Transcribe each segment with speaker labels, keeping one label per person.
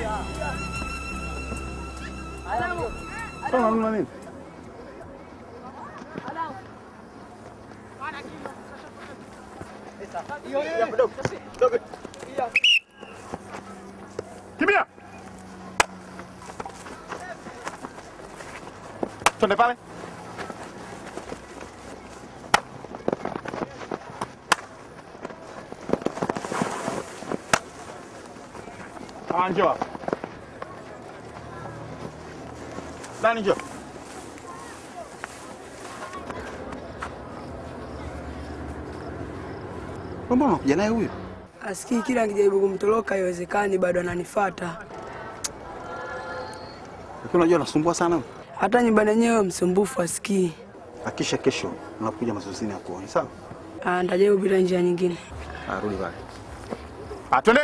Speaker 1: Sasa unanuna nini? Kimbia! Twende pale. Ah, njoo hapa. Dani njoo. Mbona unakuja naye huyu?
Speaker 2: Asikii kila nikijaribu kumtoroka haiwezekani, bado ananifuata.
Speaker 1: Lakini unajua anasumbua sana huyu.
Speaker 2: Hata nyumbani yenyewe msumbufu asikii.
Speaker 1: Akisha kesho unakuja mazoezini ya kuoni, sawa?
Speaker 2: Ah, Nitajaribu bila njia nyingine.
Speaker 1: Ah, rudi pale. Ah, twende.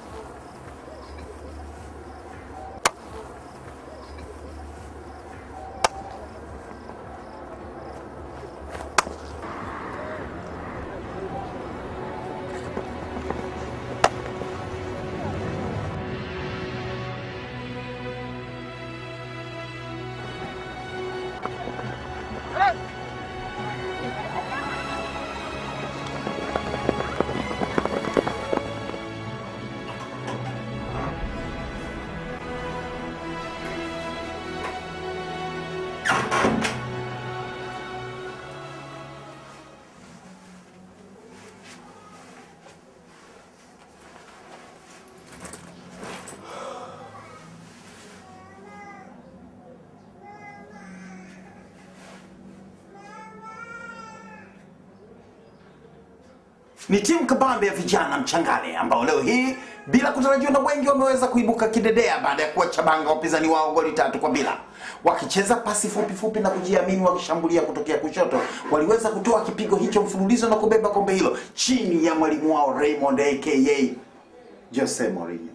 Speaker 3: Ni timu kabambe ya vijana mchangane ambao leo hii bila kutarajiwa na wengi wameweza kuibuka kidedea baada ya kuwachabanga wapinzani wao goli tatu kwa bila. Wakicheza pasi fupi fupi na kujiamini, wakishambulia kutokea kushoto, waliweza kutoa kipigo hicho mfululizo na kubeba kombe hilo chini ya mwalimu wao Raymond aka Jose Mourinho.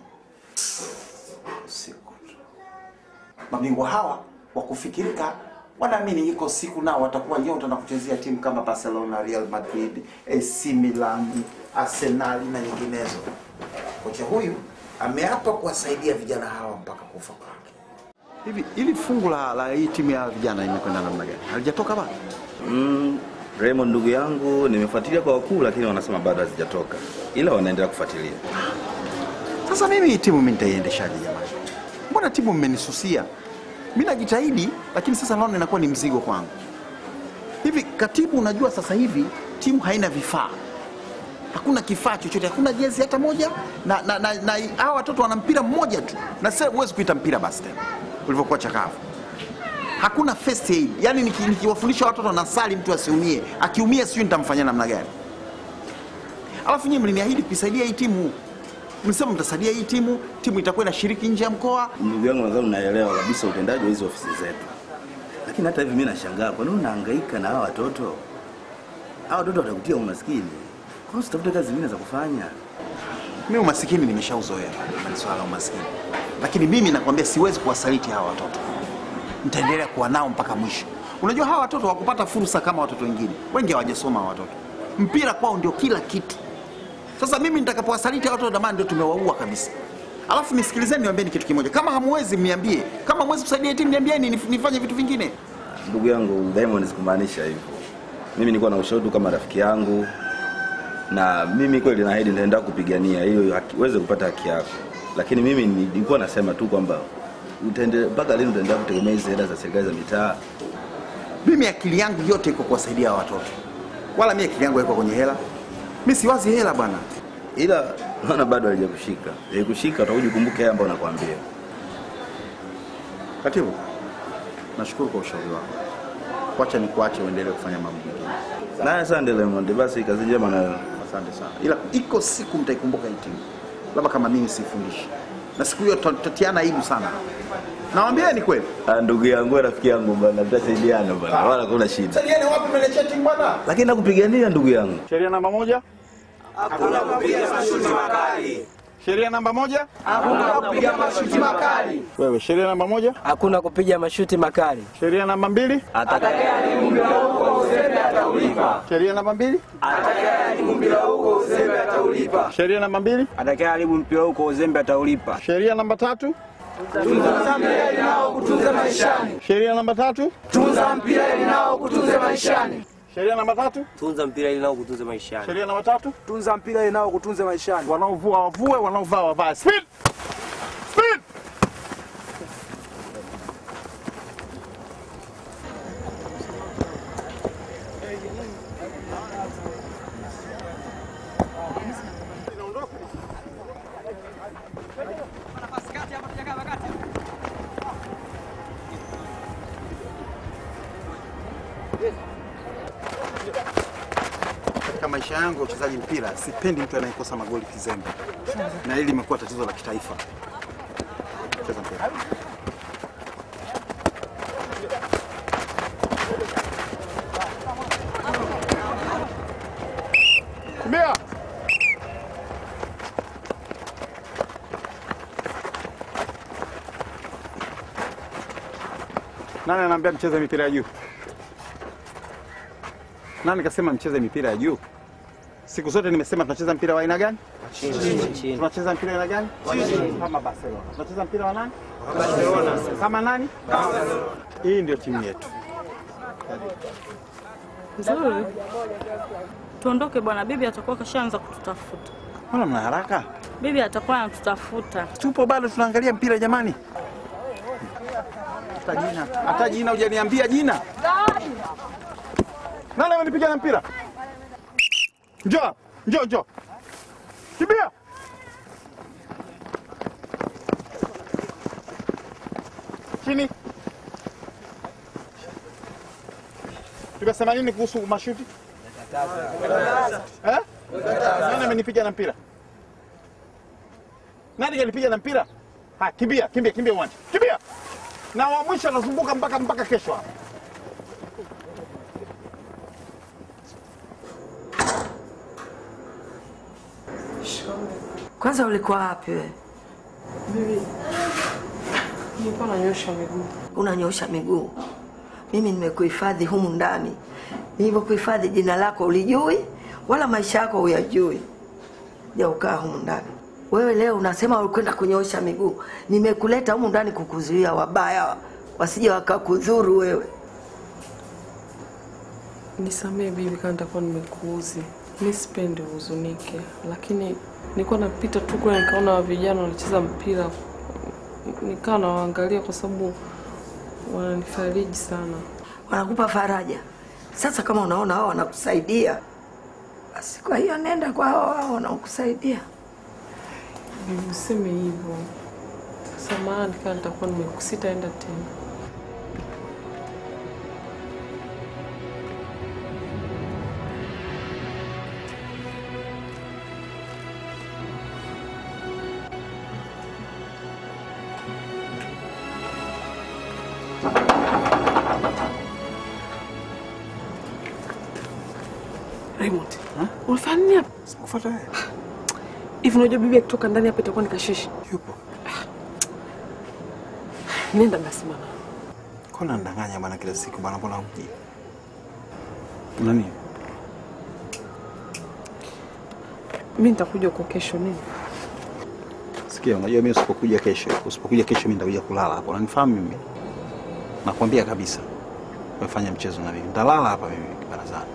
Speaker 3: Siku tu. Mabingwa hawa wa kufikirika wanaamini iko siku nao watakuwa nyota na kuchezea timu kama Barcelona, Real Madrid, AC Milan, Arsenal na nyinginezo. Kocha huyu ameapa kuwasaidia vijana hawa mpaka kufa kwake.
Speaker 1: Hivi ili fungu la, la hii timu ya vijana imekwenda namna gani? Halijatoka bado?
Speaker 4: Mm, Raymond ndugu yangu, nimefuatilia kwa wakuu, lakini wanasema bado hazijatoka, ila wanaendelea kufuatilia.
Speaker 1: Sasa mimi hii timu mimi nitaiendeshaje jamani? Mbona timu mmenisusia? Mimi najitahidi, lakini sasa naona inakuwa ni mzigo kwangu. Hivi katibu, unajua sasa hivi timu haina vifaa, hakuna kifaa chochote, hakuna jezi hata moja, na na, na, na hawa watoto wana mpira mmoja tu, na sasa huwezi kuita mpira basi tena ulivyokuwa chakavu. Hakuna first aid, yani niki- nikiwafundisha watoto nasali mtu asiumie, akiumia sijui nitamfanyia namna gani. Alafu nyinyi mliniahidi kuisaidia hii timu, mlisema mtasaidia hii timu, timu itakuwa inashiriki nje ya mkoa.
Speaker 4: Ndugu yangu, nadhani unaelewa kabisa utendaji wa hizo ofisi zetu, lakini hata hivi mimi nashangaa, kwa nini unahangaika na hawa watoto? Hawa watoto watakutia umaskini, kwa nini usitafute kazi zingine za kufanya?
Speaker 1: Mimi umasikini nimeshauzoea, ni swala la umasikini, lakini mimi nakwambia siwezi kuwasaliti hawa watoto, nitaendelea kuwa nao mpaka mwisho. Unajua hawa watoto wakupata fursa kama watoto wengine, wengi hawajasoma hawa watoto, mpira kwao ndio kila kitu. Sasa mimi nitakapowasaliti hawa watoto, damani ndio tumewaua kabisa. Alafu nisikilizeni, niwaambieni kitu kimoja, kama hamwezi mniambie, kama hamwezi kusaidia hii timu niambieni, nif- nifanye vitu vingine.
Speaker 4: Ndugu yangu Diamond, sikumaanisha hivyo. Mimi nilikuwa na ushauri tu kama rafiki yangu, na mimi kweli naahidi nitaenda kupigania hiyo haki- uweze kupata haki yako, lakini mimi nilikuwa nasema tu kwamba utaendelea mpaka lini utaendelea kutegemea hizi hela za serikali za mitaa?
Speaker 1: Mimi akili yangu yote iko kuwasaidia hawa watoto, wala mimi akili yangu haiko kwenye hela. Mimi siwazi hela bwana.
Speaker 4: ila naona bado halijakushika. Ikikushika utakuja ukumbuke haya ambayo nakwambia.
Speaker 1: Katibu, nashukuru kwa ushauri wako. Wacha nikuache uendelee kufanya mambo mengine.
Speaker 4: Na asante Raymond, basi kazi njema na
Speaker 1: Asante sana, ila iko siku mtaikumbuka hii timu, labda kama mimi sifundishi, na siku hiyo tuta- tutatiana aibu sana. Nawambia ni kweli.
Speaker 4: Ah, ndugu yangu, rafiki yangu bana, tutasaidiana bana, wala kuna shida,
Speaker 1: Saidiane wapi mnaletea timu bwana?
Speaker 4: lakini nakupigania ndugu yangu.
Speaker 1: Sheria namba moja,
Speaker 5: Hakuna kupiga mashuti makali.
Speaker 1: sheria namba moja.
Speaker 5: Hakuna kupiga mashuti makali.
Speaker 1: Wewe, sheria namba moja,
Speaker 6: Hakuna kupiga mashuti makali.
Speaker 1: sheria namba mbili.
Speaker 5: Atakayeharibu mpira huu kwa uzembe ataumia. ataulipa.
Speaker 1: Sheria namba mbili.
Speaker 5: Atakayeharibu mpira huu kwa uzembe ataulipa.
Speaker 1: Sheria namba mbili.
Speaker 6: Atakayeharibu mpira huu kwa uzembe ataulipa.
Speaker 1: Sheria namba tatu.
Speaker 5: Tunza mpira ili nao kutunze maishani.
Speaker 1: Sheria namba tatu.
Speaker 5: Tunza mpira ili nao kutunze maishani.
Speaker 1: Sheria namba tatu.
Speaker 6: Tunza mpira ili nao kutunze maishani.
Speaker 1: Sheria namba tatu.
Speaker 6: Tunza mpira ili nao kutunze maishani.
Speaker 1: Wanaovua wavue, wanaovaa wavae. Speed! Speed! Katika maisha yangu ya uchezaji mpira sipendi mtu anayekosa magoli kizembe, na hili limekuwa tatizo la kitaifa. Cheza mpira. Kimbia! Nani anaambia mcheze mipira ya juu? Nani kasema mcheze mipira ya juu? Siku zote nimesema tunacheza mpira wa aina gani?
Speaker 6: Chini.
Speaker 1: Tunacheza mpira wa aina gani? Kama Barcelona. Tunacheza mpira wa nani? Kama nani? Hii ndio timu yetu.
Speaker 7: Nzuri. Tuondoke bwana, bibi atakuwa kashaanza kututafuta.
Speaker 1: Mbona mna haraka?
Speaker 7: Bibi atakuwa anatutafuta.
Speaker 1: Tupo bado tunaangalia mpira jamani. Hata jina, hata jina hujaniambia jina. Nani amenipiga na mpira? Njoo, njoo, njoo. Kimbia. Chini. Tumesema nini kuhusu mashuti? Eh? Nani amenipiga na mpira? Nani kanipiga na mpira? Ha, kimbia, kimbia, kimbia uwanja. Kimbia. Na wa mwisho anazunguka mpaka mpaka kesho hapa.
Speaker 8: Kwanza ulikuwa wapi wewe?
Speaker 2: Nilikuwa nanyosha miguu.
Speaker 8: Unanyosha miguu. Mimi nimekuhifadhi humu ndani. Nilivyokuhifadhi jina lako ulijui, wala maisha yako huyajui. Ja ukaa humu ndani. Wewe leo unasema ulikwenda kunyosha miguu. Nimekuleta humu ndani kukuzuia wabaya wasije wakakudhuru wewe.
Speaker 2: Nisamee bibi kama nitakuwa nimekuuzi. Mi sipendi uhuzunike, lakini nilikuwa napita tu kule nikaona vijana wanacheza mpira, nikawa nawaangalia kwa sababu wananifariji sana.
Speaker 8: Wanakupa faraja. Sasa kama unaona hao wanakusaidia, basi kwa hiyo nenda kwa hao hao wanaokusaidia.
Speaker 2: Bibi useme hivyo, samahani kama nitakuwa nimekusitaenda tena. Raymond, unafanya nini hapa?
Speaker 1: Sikufuata wewe.
Speaker 2: Hivi unajua bibi akitoka ndani hapa itakuwa ni kashishi.
Speaker 1: Yupo.
Speaker 2: Nenda basi mama.
Speaker 1: Kona ndanganya bwana kila siku bwana, mbona huji? Nani?
Speaker 2: Mimi nitakuja huko kesho nini?
Speaker 1: Sikia, unajua mimi usipokuja kesho, usipokuja kesho mimi nitakuja kulala hapo. Unanifahamu mimi? Nakwambia kabisa. Umefanya mchezo na mimi. Nitalala hapa mimi barazani.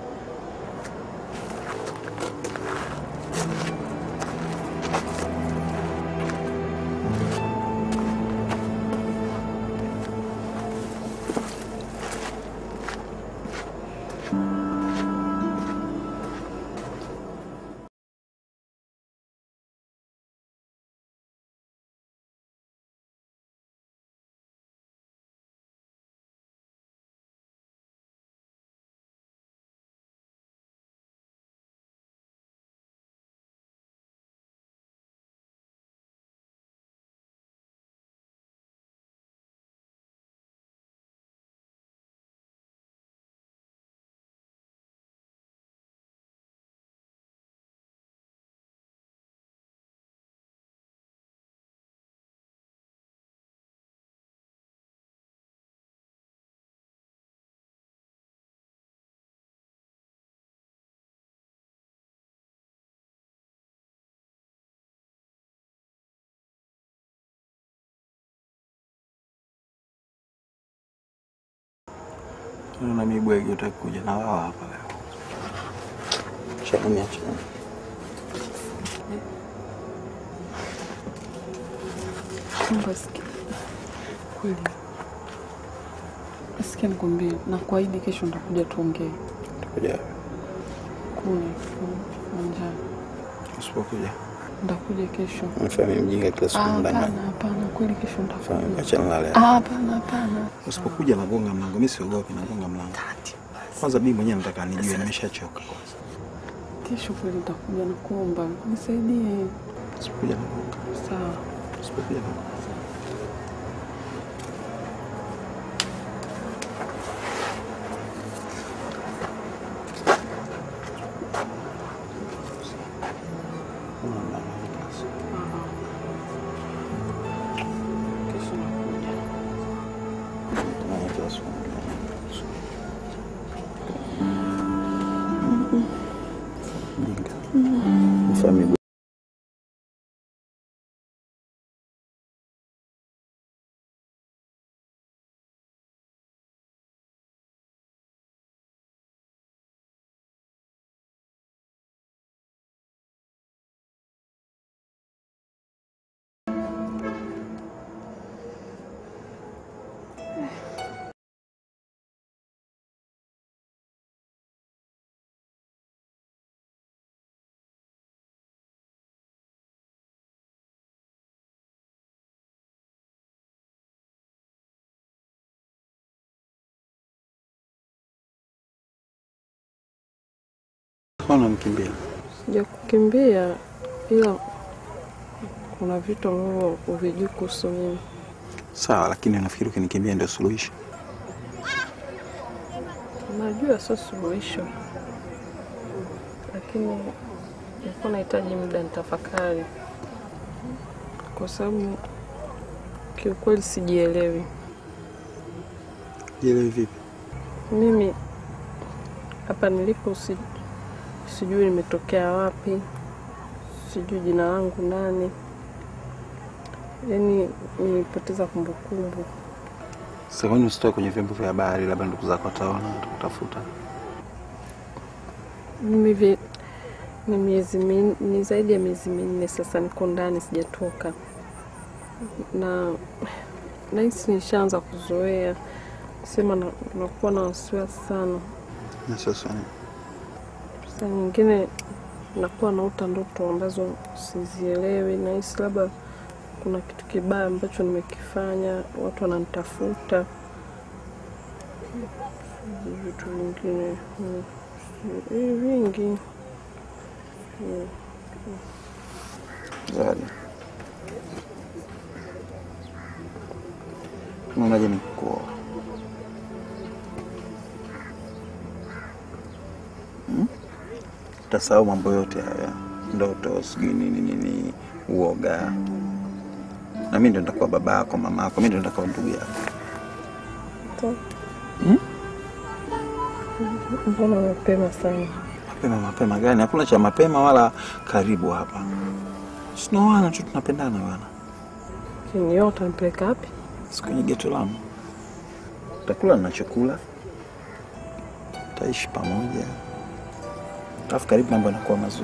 Speaker 1: na mibwege utaki kuja na wao hapa leo. Shani acha.
Speaker 2: Mungu asikie. Kweli. Asikia nikwambie, na kuahidi kesho nitakuja tuongee
Speaker 1: Utakuja
Speaker 2: kule uwanjani.
Speaker 1: usipokuja.
Speaker 2: Nitakuja kesho.
Speaker 1: Mfanye mjinga kila siku
Speaker 2: Ah,
Speaker 1: ndani.
Speaker 2: Hapana, hapana, kweli kesho
Speaker 1: Fanya
Speaker 2: nitakuja.
Speaker 1: achana na leo.
Speaker 2: Ah, Hapana, hapana.
Speaker 1: Usipokuja nagonga mlango, mimi siogopi, nagonga mlango. Kwanza mimi mwenyewe nataka nijue, nimeshachoka kwanza.
Speaker 2: Kesho kweli nitakuja na kuomba nisaidie.
Speaker 1: Usipokuja nagonga.
Speaker 2: Sawa.
Speaker 1: Usipokuja nagonga.
Speaker 2: Kesho nakuja.
Speaker 1: Mfanye Mbona mkimbia?
Speaker 2: Sija kukimbia ila kuna vitu ambavyo huvijui kuhusu mimi.
Speaker 1: Sawa, lakini nafikiri ukinikimbia ndio suluhisho.
Speaker 2: Najua sio suluhisho, lakini nilikuwa nahitaji muda nitafakari, kwa sababu kiukweli sijielewi.
Speaker 1: Jielewi vipi?
Speaker 2: Mimi hapa nilipo si, sijui nimetokea wapi, sijui jina langu nani, yaani nimepoteza kumbukumbu.
Speaker 1: Sasa kwani usitoe kwenye vyombo vya habari, labda ndugu zako wataona, watakutafuta.
Speaker 2: Mimi vi- ni miezi min, ni zaidi ya miezi minne sasa niko ndani sijatoka, na nahisi nishaanza kuzoea, sema na- nakuwa na wasiwasi sana.
Speaker 1: Na sasa ni
Speaker 2: Saa nyingine nakuwa naota ndoto ambazo sizielewi, nahisi labda kuna kitu kibaya ambacho nimekifanya, watu wananitafuta, Sijui vitu vingine mm, sijui- vingi Mm.
Speaker 1: Zawadi. Unaonaje nikuoa? Hmm? Utasahau mambo yote haya, ndoto, sijui nini nini, uoga, na mimi ndo nitakuwa baba yako, mama yako, mimi ndo nitakuwa ndugu yako.
Speaker 2: Sawa. Mbona mapema sana?
Speaker 1: Mapema mapema gani? Hakuna cha mapema wala karibu hapa. Sinaoana tu, tunapendana bwana.
Speaker 2: Kinio utanipeleka wapi?
Speaker 1: Si kwenye geto langu, utakula nachokula, tutaishi pamoja, alafu karibu mambo yanakuwa mazuri.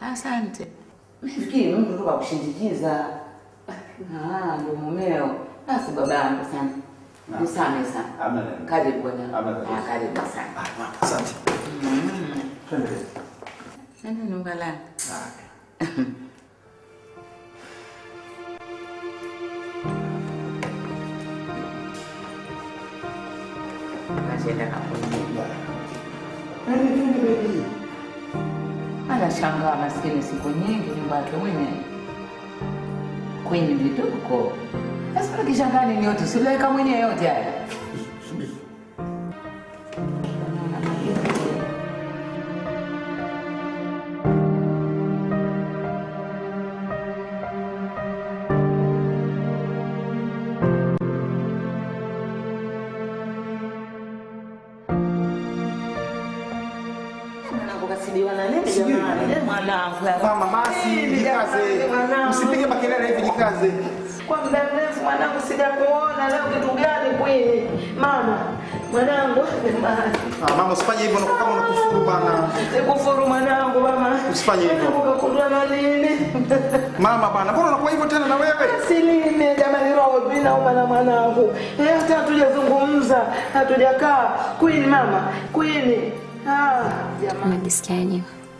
Speaker 9: Asante. Nafikiri Mungu tu kakushindikiza. Ah, ndo mumeo. Basi babangu sana. Nisame sana.
Speaker 4: Hamna neno.
Speaker 9: Karibu bwana.
Speaker 4: Hamna tatizo.
Speaker 9: Ah, karibu sana.
Speaker 1: Asante.
Speaker 9: Nenda nyumba lako. Naenda kampuni. Anashangaa maskini, siku nyingi nyumba yake mwenyewe kwenye vituko. Sasa kishangaa nini yote usiweka mwenyewe yote haya. Mwanangu kasibiwa na nini jamani? Eh, Mwanangu.
Speaker 1: Mama basi
Speaker 9: Nini
Speaker 1: jikaze.
Speaker 9: jamani, mwanangu?
Speaker 1: Usipige makelele hivi jikaze.
Speaker 8: Kwa muda mrefu mwanangu sijakuona, leo kitu gani kweli? Mama, mwanangu, jamani.
Speaker 1: Ah, mama usifanye hivyo unakuwa kama unakufuru bana.
Speaker 8: Sikufuru mwanangu mama.
Speaker 1: Usifanye hivyo.
Speaker 8: Ukakundwa na nini?
Speaker 1: Mama bana, mbona unakuwa hivyo tena na wewe?
Speaker 8: Silime jamani, roho inauma na mwanangu. Eh, hata hatujazungumza, hatujakaa. Queen mama, Queen. Ah, jamani.
Speaker 10: Unajisikiaje?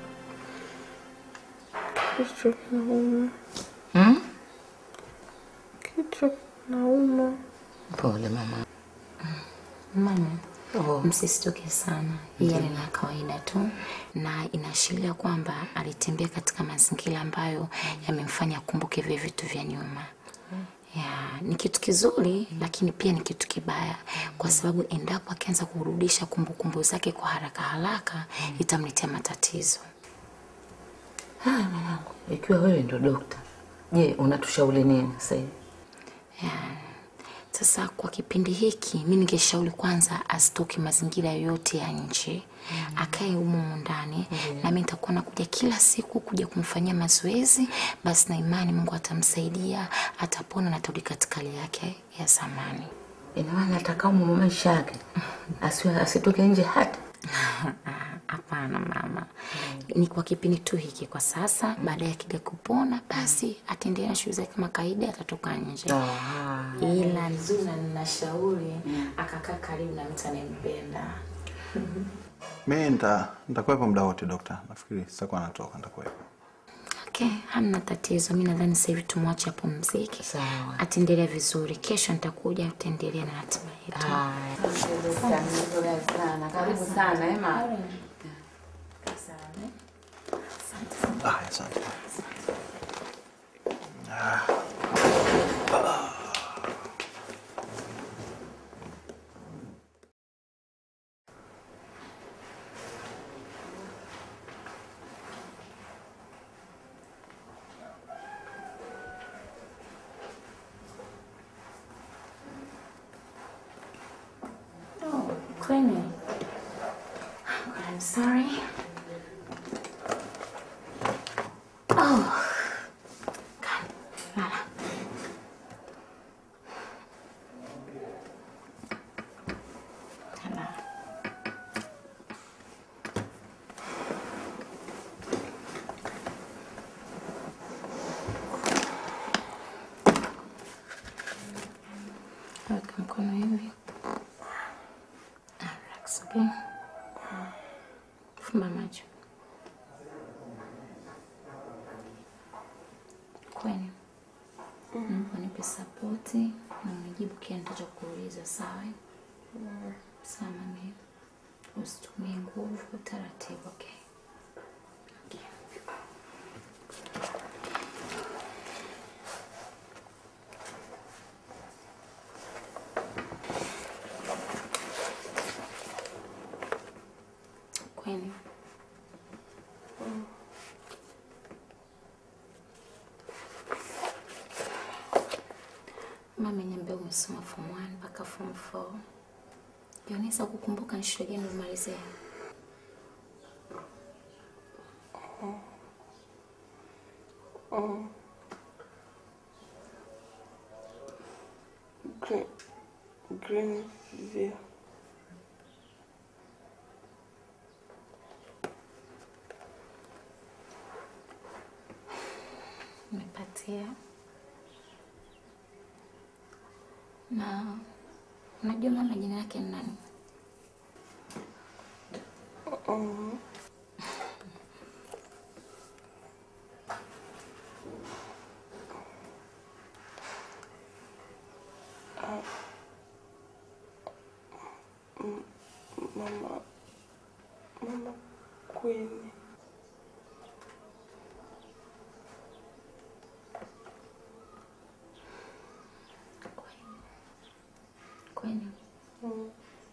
Speaker 2: Kichwa kinauma.
Speaker 9: Hmm?
Speaker 2: Kichwa kinauma.
Speaker 9: Pole mama.
Speaker 10: Mama,
Speaker 9: Oh.
Speaker 10: msisitoke sana. Hii hali ni ya kawaida tu, na inaashiria kwamba alitembea katika mazingira ambayo yamemfanya akumbuke vile vitu vya nyuma. Ya, ni kitu kizuri lakini pia ni kitu kibaya kwa sababu endapo akianza kurudisha kumbukumbu zake kwa haraka haraka itamletea matatizo.
Speaker 9: Haya mwanangu, ikiwa wewe ndo dokta, je, unatushauri nini sasa hivi?
Speaker 10: Ya, Sasa kwa kipindi hiki mi ningeshauri kwanza asitoke mazingira yoyote ya nje, akae humo humo ndani, na mi nitakuwa nakuja kila siku kuja kumfanyia mazoezi. Basi na imani Mungu atamsaidia, atapona na atarudi katika hali yake ya zamani.
Speaker 9: Ina maana atakaa humo maisha yake, asiwe asitoke nje hata
Speaker 10: Hapana mama, ni kwa kipindi tu hiki kwa sasa. Baadaye akija kupona, basi ataendelea na shughuli zake kama kawaida, atatoka nje. Ila nzuri na ninashauri akakaa karibu na mtu anayempenda.
Speaker 1: Mimi nita nitakuwepo muda wote dokta. Nafikiri sitakuwa natoka, nitakuwepo.
Speaker 10: Okay, hamna tatizo. Mi nadhani sasa hivi tumwache apumzike,
Speaker 9: Sawa.
Speaker 10: ataendelea vizuri. Kesho nitakuja, tutaendelea na ratiba yetu.
Speaker 9: Karibu sana ema.
Speaker 1: Ah, asante.
Speaker 10: Oh, Queenie. I'm sorry. Oh. God. Lala. Lala. Weka mkono hivi. Relax, okay? Fumba macho. Kweni. Naomba nipe sapoti na unijibu kile nitachokuuliza, sawa? Sawa mami. Usitumie nguvu, taratibu, okay? Okay. Kweni. Mama ameniambia umesoma form 1 mpaka form 4. Je, unaweza kukumbuka ni shule gani umalizia?
Speaker 2: Oh. Green, Greenville.
Speaker 10: Nimepatia. Na unajua mama jina lake ni nani?
Speaker 2: Mm. Ah. Mm, Mama, mama Queen.
Speaker 10: Kwani
Speaker 2: Mm.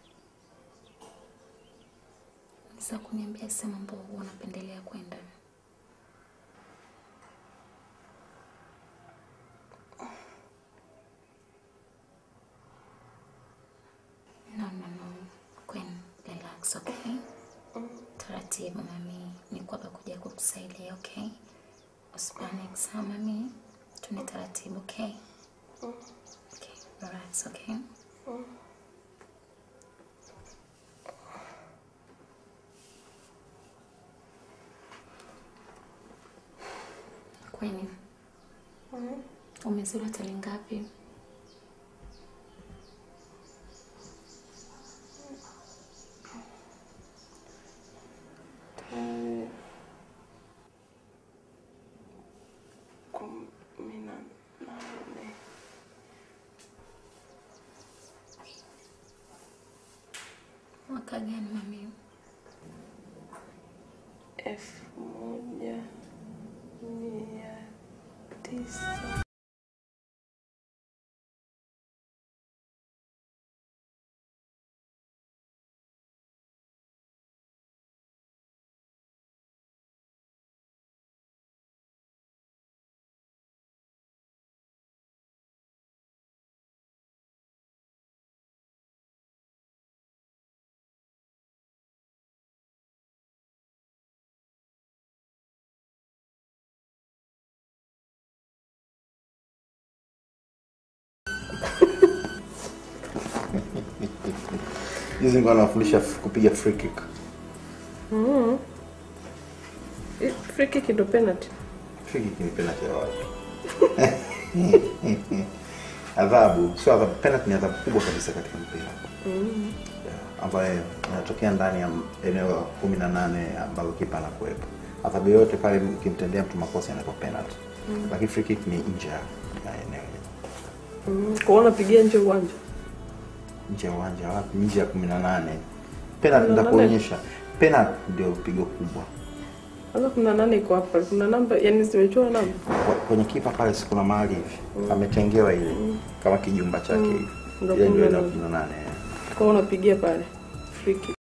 Speaker 10: unaweza kuniambia sehemu ambayo huwa unapendelea kwenda? No, no, no. Queen, relax, okay? Taratibu mami, niko hapa kuja kukusaidia, okay? Usipanic sana mami, tuende taratibu, okay? Okay, relax, okay? Kwani umezuru hoteli ngapi?
Speaker 2: Tarehe kumi na nane
Speaker 10: Mwaka gani mami?
Speaker 2: elfu moja mia tisa
Speaker 1: Hizi nilikuwa nawafundisha f- kupiga free kick.
Speaker 2: Mm. I- Free kick ndo penalty.
Speaker 1: Free kick ni penalty ya wapi? Adhabu, sio adhabu, penalty ni adhabu kubwa kabisa katika mpira.
Speaker 2: Mm.
Speaker 1: ambayo inatokea ndani ya eneo la kumi na nane ambalo kipa anakuwepo. Adhabu yoyote pale ukimtendea mtu makosa inakuwa penalty,
Speaker 2: Mm.
Speaker 1: lakini free kick ni nje ya ya eneo hilo,
Speaker 2: Mm. Kwa unapigia nje uwanja.
Speaker 1: nje ya uwanja wapi? Nje ya kumi na nane. Penalty
Speaker 2: 18?
Speaker 1: nitakuonyesha. Penalty ndio pigo kubwa
Speaker 2: Sasa kuna nane iko hapa. Kuna namba, yani zimechora namba.
Speaker 1: Kwa- kwenye kipa pale, si kuna mahali hivi
Speaker 2: Mm.
Speaker 1: ametengewa ile
Speaker 2: Mm.
Speaker 1: kama kijumba chake
Speaker 2: Mm.
Speaker 1: hivi,
Speaker 2: Ndio
Speaker 1: ile ndio
Speaker 2: kumi na
Speaker 1: eneo
Speaker 2: nane.
Speaker 1: kumi na nane.
Speaker 2: Kwa unapigia pale. Free kick.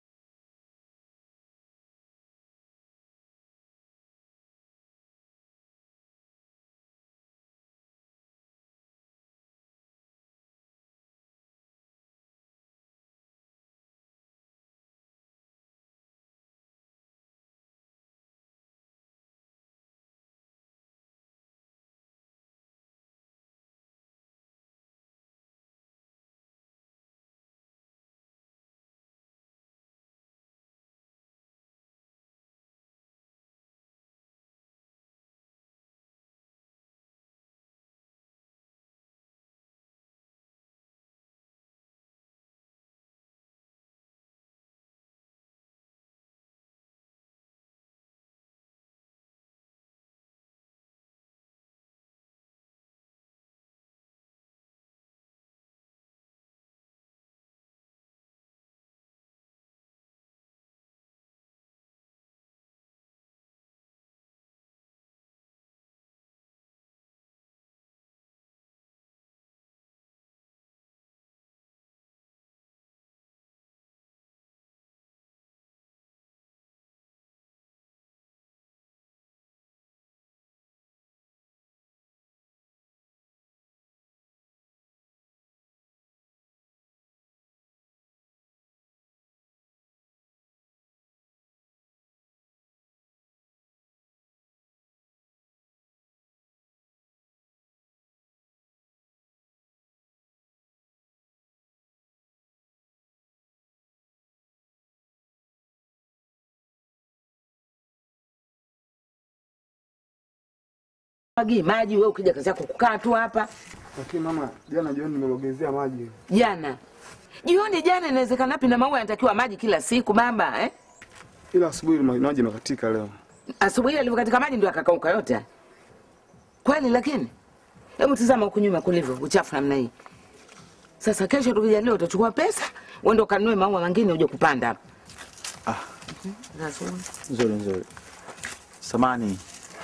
Speaker 9: Agi maji wewe ukija kazi yako kukaa tu hapa.
Speaker 6: Lakini mama, jana jioni nimelogezea maji.
Speaker 9: Jana. Jioni jana inawezekana wapi na maua yanatakiwa maji kila siku baba eh?
Speaker 6: Ila asubuhi maji yamekatika leo.
Speaker 9: Asubuhi alivyokatika maji ndio akakauka yote. Kweli lakini hebu tazama huku nyuma kulivyo uchafu namna hii. Sasa kesho tukija leo utachukua pesa uende ukanunue maua mengine uje kupanda hapa.
Speaker 1: Ah.
Speaker 9: Sasa
Speaker 1: Nzuri nzuri. Samani.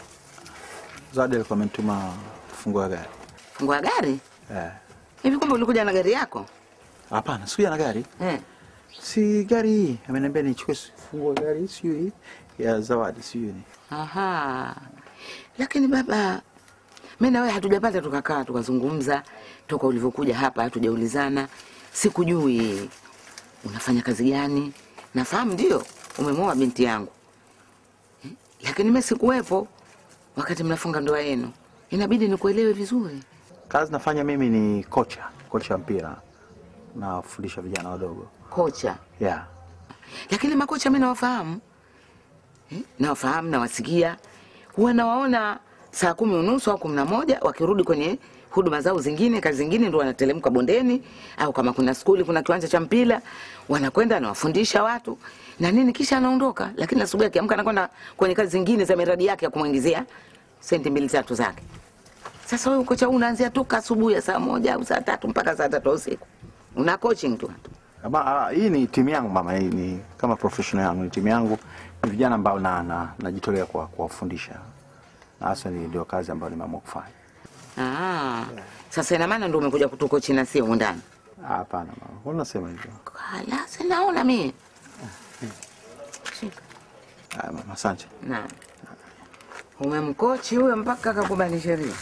Speaker 1: Zawadi alikuwa amenituma funguo ya gari.
Speaker 9: fungua gari.
Speaker 1: Eh.
Speaker 9: Hivi kumbe ulikuja na gari yako?
Speaker 1: Hapana, sikuja na gari.
Speaker 9: Eh.
Speaker 1: Si gari hii. Ameniambia nichukue funguo ya gari hii, sio hii ya Zawadi, sio ni.
Speaker 9: Aha. Lakini baba, mimi na wewe hatujapata tukakaa tukazungumza toka ulivyokuja hapa, hatujaulizana. Sikujui unafanya kazi gani. Nafahamu ndio umemwoa binti yangu, Eh, lakini mimi sikuwepo wakati mnafunga ndoa yenu. Inabidi nikuelewe vizuri.
Speaker 1: Kazi nafanya mimi ni kocha, kocha wa mpira. Nafundisha vijana wadogo.
Speaker 9: Kocha,
Speaker 1: Yeah.
Speaker 9: lakini makocha mimi nawafahamu eh, nawafahamu, nawasikia, huwa nawaona saa kumi unusu au kumi na moja wakirudi kwenye huduma zao zingine, kazi zingine, ndo wanatelemka bondeni, au kama kuna skuli, kuna kiwanja cha mpira, wanakwenda anawafundisha watu na nini, kisha anaondoka. Lakini asubuhi akiamka anakwenda kwenye kazi zingine za miradi yake ya kumwingizia senti mbili tatu zake. Sasa wewe kocha huu unaanzia toka asubuhi ya saa moja au saa tatu mpaka saa tatu ya usiku, una coaching tu
Speaker 1: Ama, ah, hii ni timu yangu mama, hii ni kama professional yangu, ni timu yangu, ni vijana ambao na, na, najitolea kwa kuwafundisha, na hasa ni ndio kazi ambayo nimeamua kufanya.
Speaker 9: Ah, sasa ina maana ndio umekuja kutuko china sio humu ndani?
Speaker 1: Ah, Hapana mama, mbona unasema hivyo?
Speaker 9: Hala, sinaona mimi. Shika.
Speaker 1: Ah, mama, asante.
Speaker 9: Na. Umemkochi huyo mpaka akakubali sheria.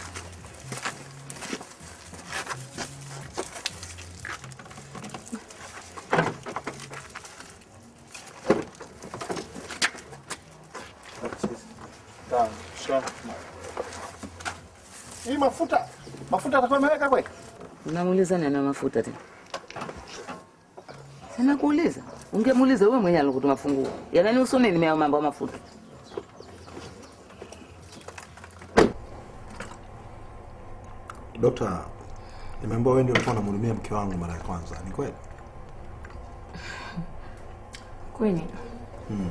Speaker 1: Hii mafuta mafuta atakuwa ameweka kweli?
Speaker 9: Unamuuliza nani na mafuta tena? Sana kuuliza. Ungemuuliza wewe mwenyewe alikutuma funguo. Ya nani usoni nimea mambo ya mafuta.
Speaker 11: Dokta, nimeambiwa wewe ndio ulikuwa unamhudumia mke wangu mara ya kwanza, ni kweli?
Speaker 10: Kweli
Speaker 11: Hmm.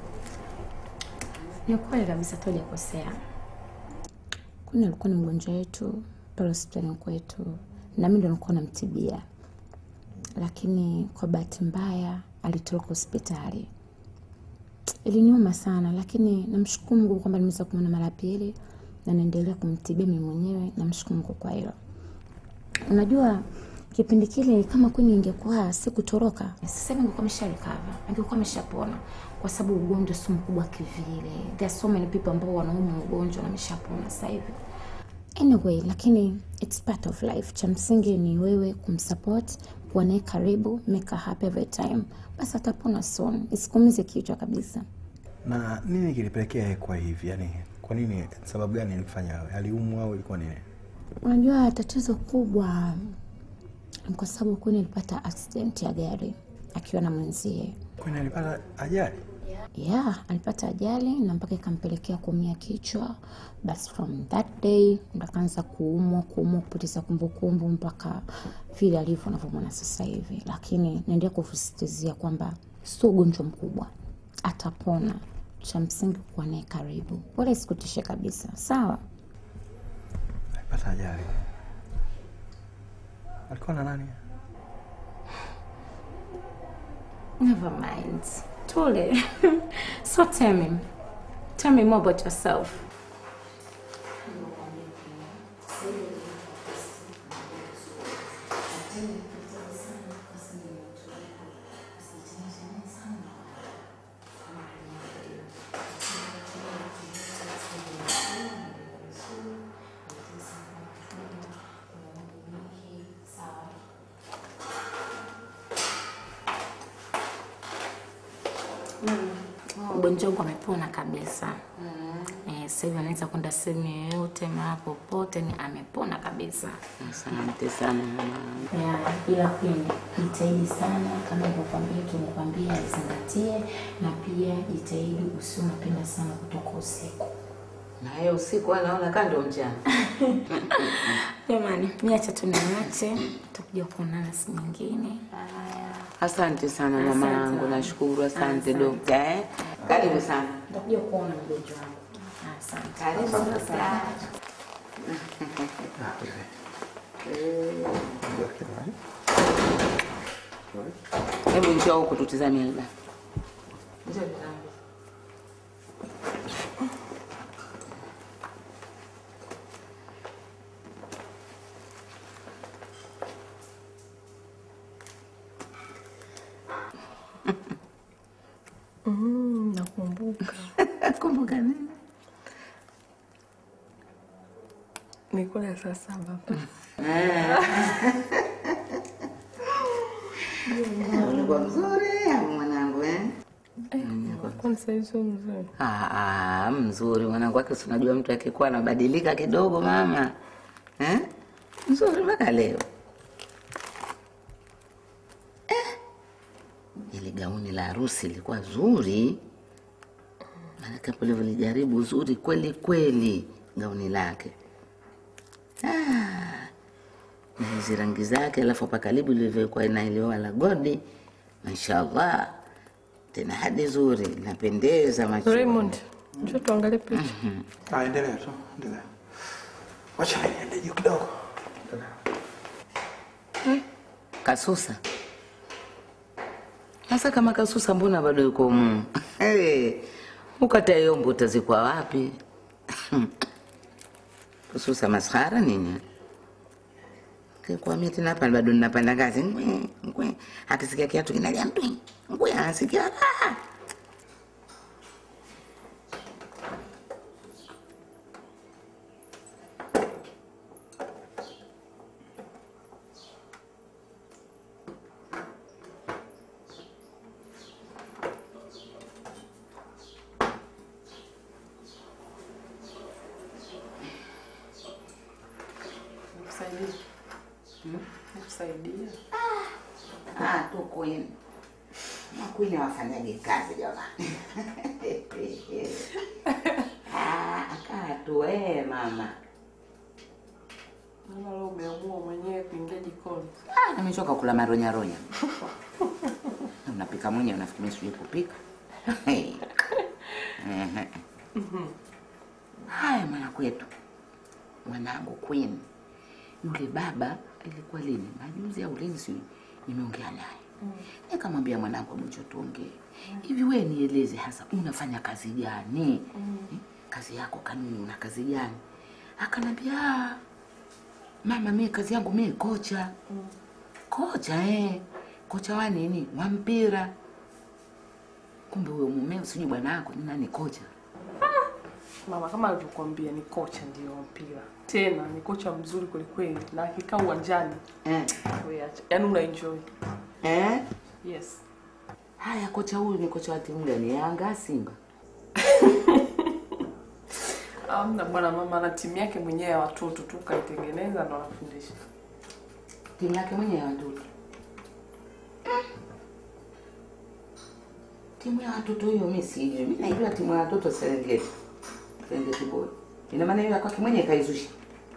Speaker 10: ni kweli kabisa, tu hujakosea. Kwani alikuwa ni mgonjwa wetu pale hospitalini kwetu, na mimi ndo nilikuwa namtibia, lakini kwa bahati mbaya alitoroka hospitali. Iliniuma sana, lakini namshukuru Mungu kwamba nimeweza kumwona mara ya pili na naendelea kumtibia mimi mwenyewe. Namshukuru Mungu kwa hilo. Unajua kipindi kile kama kwani ingekuwa sikutoroka, sasa hivi angekuwa amesharecover, angekuwa ameshapona, kwa sababu ugonjwa sio mkubwa kivile. There are so many people ambao wanaumwa ugonjwa na ameshapona sasa hivi. Anyway, lakini it's part of life. Cha msingi ni wewe kumsupport, kuwa naye karibu, make her happy every time, basi atapona soon. Isikumize kichwa kabisa.
Speaker 11: Na nini kilipelekea yeye kwa hivi? Yaani kwa nini, sababu gani ilimfanya awe? Aliumwa au ilikuwa nini?
Speaker 10: Unajua tatizo kubwa ni kwa sababu kwani alipata accident ya gari akiwa na mwenzie.
Speaker 11: Kwani alipata ajali?
Speaker 10: Yeah, alipata ajali na mpaka ikampelekea kuumia kichwa. Basi from that day ndo akaanza kuumwa, kuumwa, kupoteza kumbukumbu mpaka vile alivyo unavyomwona sasa hivi, lakini naendelea kusisitizia kwamba sio ugonjwa mkubwa, atapona. Cha msingi kuwa naye karibu, wala isikutishe kabisa, sawa?
Speaker 11: Alipata ajali. Alikuwa na nani?
Speaker 10: Never mind. Tole. so tell me. Tell me more about yourself. Ugonjwa wangu amepona kabisa. Eh, sasa hivi anaweza kwenda sehemu yoyote mahali popote, ni amepona kabisa.
Speaker 9: Asante sana mama.
Speaker 10: Yeah, ila pia jitahidi sana kama nilivyokuambia, tumekwambia zingatie, na pia jitahidi usiwe unapenda sana kutoka usiku.
Speaker 9: Na yeye usiku anaona kaa ndo mchana.
Speaker 10: Jamani, mi acha tu niache, tutakuja kuonana siku nyingine.
Speaker 9: Asante sana mama
Speaker 10: Asante,
Speaker 9: yangu,
Speaker 10: mama.
Speaker 9: nashukuru. Asante
Speaker 10: Asante.
Speaker 9: dokta eh. Karibu sana.
Speaker 10: Nitakuja kuona mgonjwa wangu. Asante.
Speaker 9: Karibu sana. Hebu njoo huku tutizame Alba. Njoo tutazame.
Speaker 2: Mm, nakumbuka.
Speaker 9: Kumbuka nini?
Speaker 2: Nilikuwa ya saa saba.
Speaker 9: Ulikuwa mzuri au mwanangu eh?
Speaker 2: Kwani sasa hivi sio mzuri?
Speaker 9: Ah, ah, mzuri mwanangu wake, si unajua mtu akikuwa anabadilika kidogo mama eh? Mzuri mpaka leo eh? Ile gauni la harusi lilikuwa zuri, maanake hapo lilijaribu zuri kweli kweli gauni lake ah, na hizi rangi zake, alafu hapa karibu lilivyokuwa inailiwa la godi, mashallah tena hadi zuri linapendeza macho.
Speaker 2: Raymond, njoo tuangalie picha.
Speaker 1: Ah, endelea tu, endelea. Wacha niende juu kidogo.
Speaker 9: Kasusa. Sasa kama Kasusa, mbona bado yuko humu? Hey, ukata yombo utazikwa wapi? Kasusa maskhara nini? Kikwamia tena hapa bado ninapanda ngazi. Ngwe, ngwe. Akisikia kiatu kinalia mtwi. Ngwe anasikia raha.
Speaker 2: Nikusaidie. Nikusaidie.
Speaker 9: Ah, tu Queen. Ma Queen wafanyage kazi jamani. ah, kaa tu eh mama.
Speaker 2: Mama leo umeamua mwenyewe kuingia jikoni.
Speaker 9: Ah, nimechoka kula maronya ronya. Unapika mwenyewe unafikiri mimi sijui kupika? Hey. Ehe. Haya mwana kwetu. Mwanangu Queen. Yule baba ilikuwa lini? Majuzi au lini sijui. Nimeongea naye. Nikamwambia mwanangu mcho tuongee. Hivi wewe nieleze hasa unafanya kazi gani? Eh, Kazi yako kanuni una kazi gani? Akanambia "Ah, mama, mimi kazi yangu mimi kocha. Kocha eh. Kocha wa nini? Wa mpira. Kumbe huyo mumeo sijui bwana wako ni nani kocha?
Speaker 2: Mama, kama alivyokuambia ni kocha ndio wa mpira, tena ni kocha mzuri kwelikweli, na akikaa uwanjani
Speaker 9: Eh.
Speaker 2: wewe acha, yaani una enjoy.
Speaker 9: Eh?
Speaker 2: Yes.
Speaker 9: Haya, kocha huyu ni kocha wa timu gani? Yanga, Simba?
Speaker 2: Amna bwana, mama ana timu yake mwenyewe ya watoto tu kaitengeneza ndo anafundisha.
Speaker 9: Timu yake mwenyewe ya watoto. Timu ya watoto hiyo mimi sijui. Mimi naijua timu ya watoto Serengeti. Serengeti Boy. Ina maana hiyo ya kwake mwenyewe kaizusha.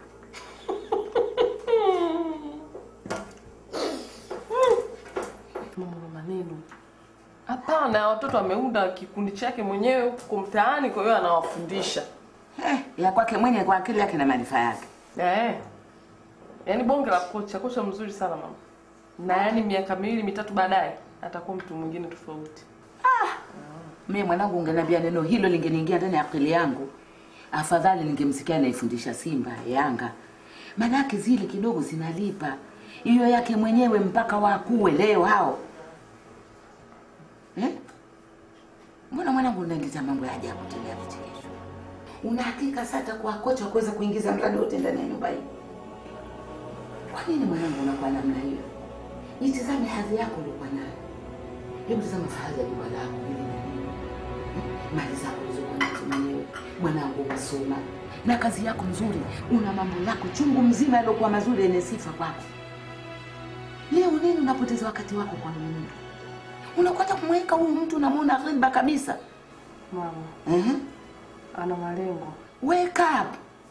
Speaker 2: Mama na maneno. Hapana, watoto ameunda kikundi chake mwenyewe huko mtaani, kwa hiyo anawafundisha.
Speaker 9: Eh, ya kwake mwenyewe kwa akili yake na maarifa yake.
Speaker 2: Eh. Yaani bonge la kocha, kocha mzuri sana mama. Na yaani miaka miwili mitatu baadaye atakuwa mtu mwingine tofauti.
Speaker 9: Mimi mwanangu ungeniambia neno hilo lingeniingia ndani ya akili yangu. Afadhali ningemsikia anaifundisha Simba, Yanga. Manake zile kidogo zinalipa. Hiyo yake mwenyewe mpaka wakuwe leo hao. Eh? Mbona mwanangu unaingiza mambo ya ajabu tena ya vichekesho? Una hakika sasa kwa kocha wa kuweza kuingiza mradi wote ndani ya nyumba hii? Kwa nini mwanangu unakuwa namna hiyo? Jitizame hadhi yako uliokuwa nayo. Hebu tazama fahari ya jumba lako hili na hili. Mali zako ulizokuwa nazo mwenyewe. Mwanangu umesoma na kazi yako nzuri, una mambo yako chungu mzima yaliokuwa mazuri yenye sifa kwako. Leo nini unapoteza wakati wako kwa huyu mtu? Unakwenda kumweka huyu mtu unamwona ghiba kabisa.
Speaker 2: Mama,
Speaker 9: Ehe.
Speaker 2: ana malengo.
Speaker 9: wake up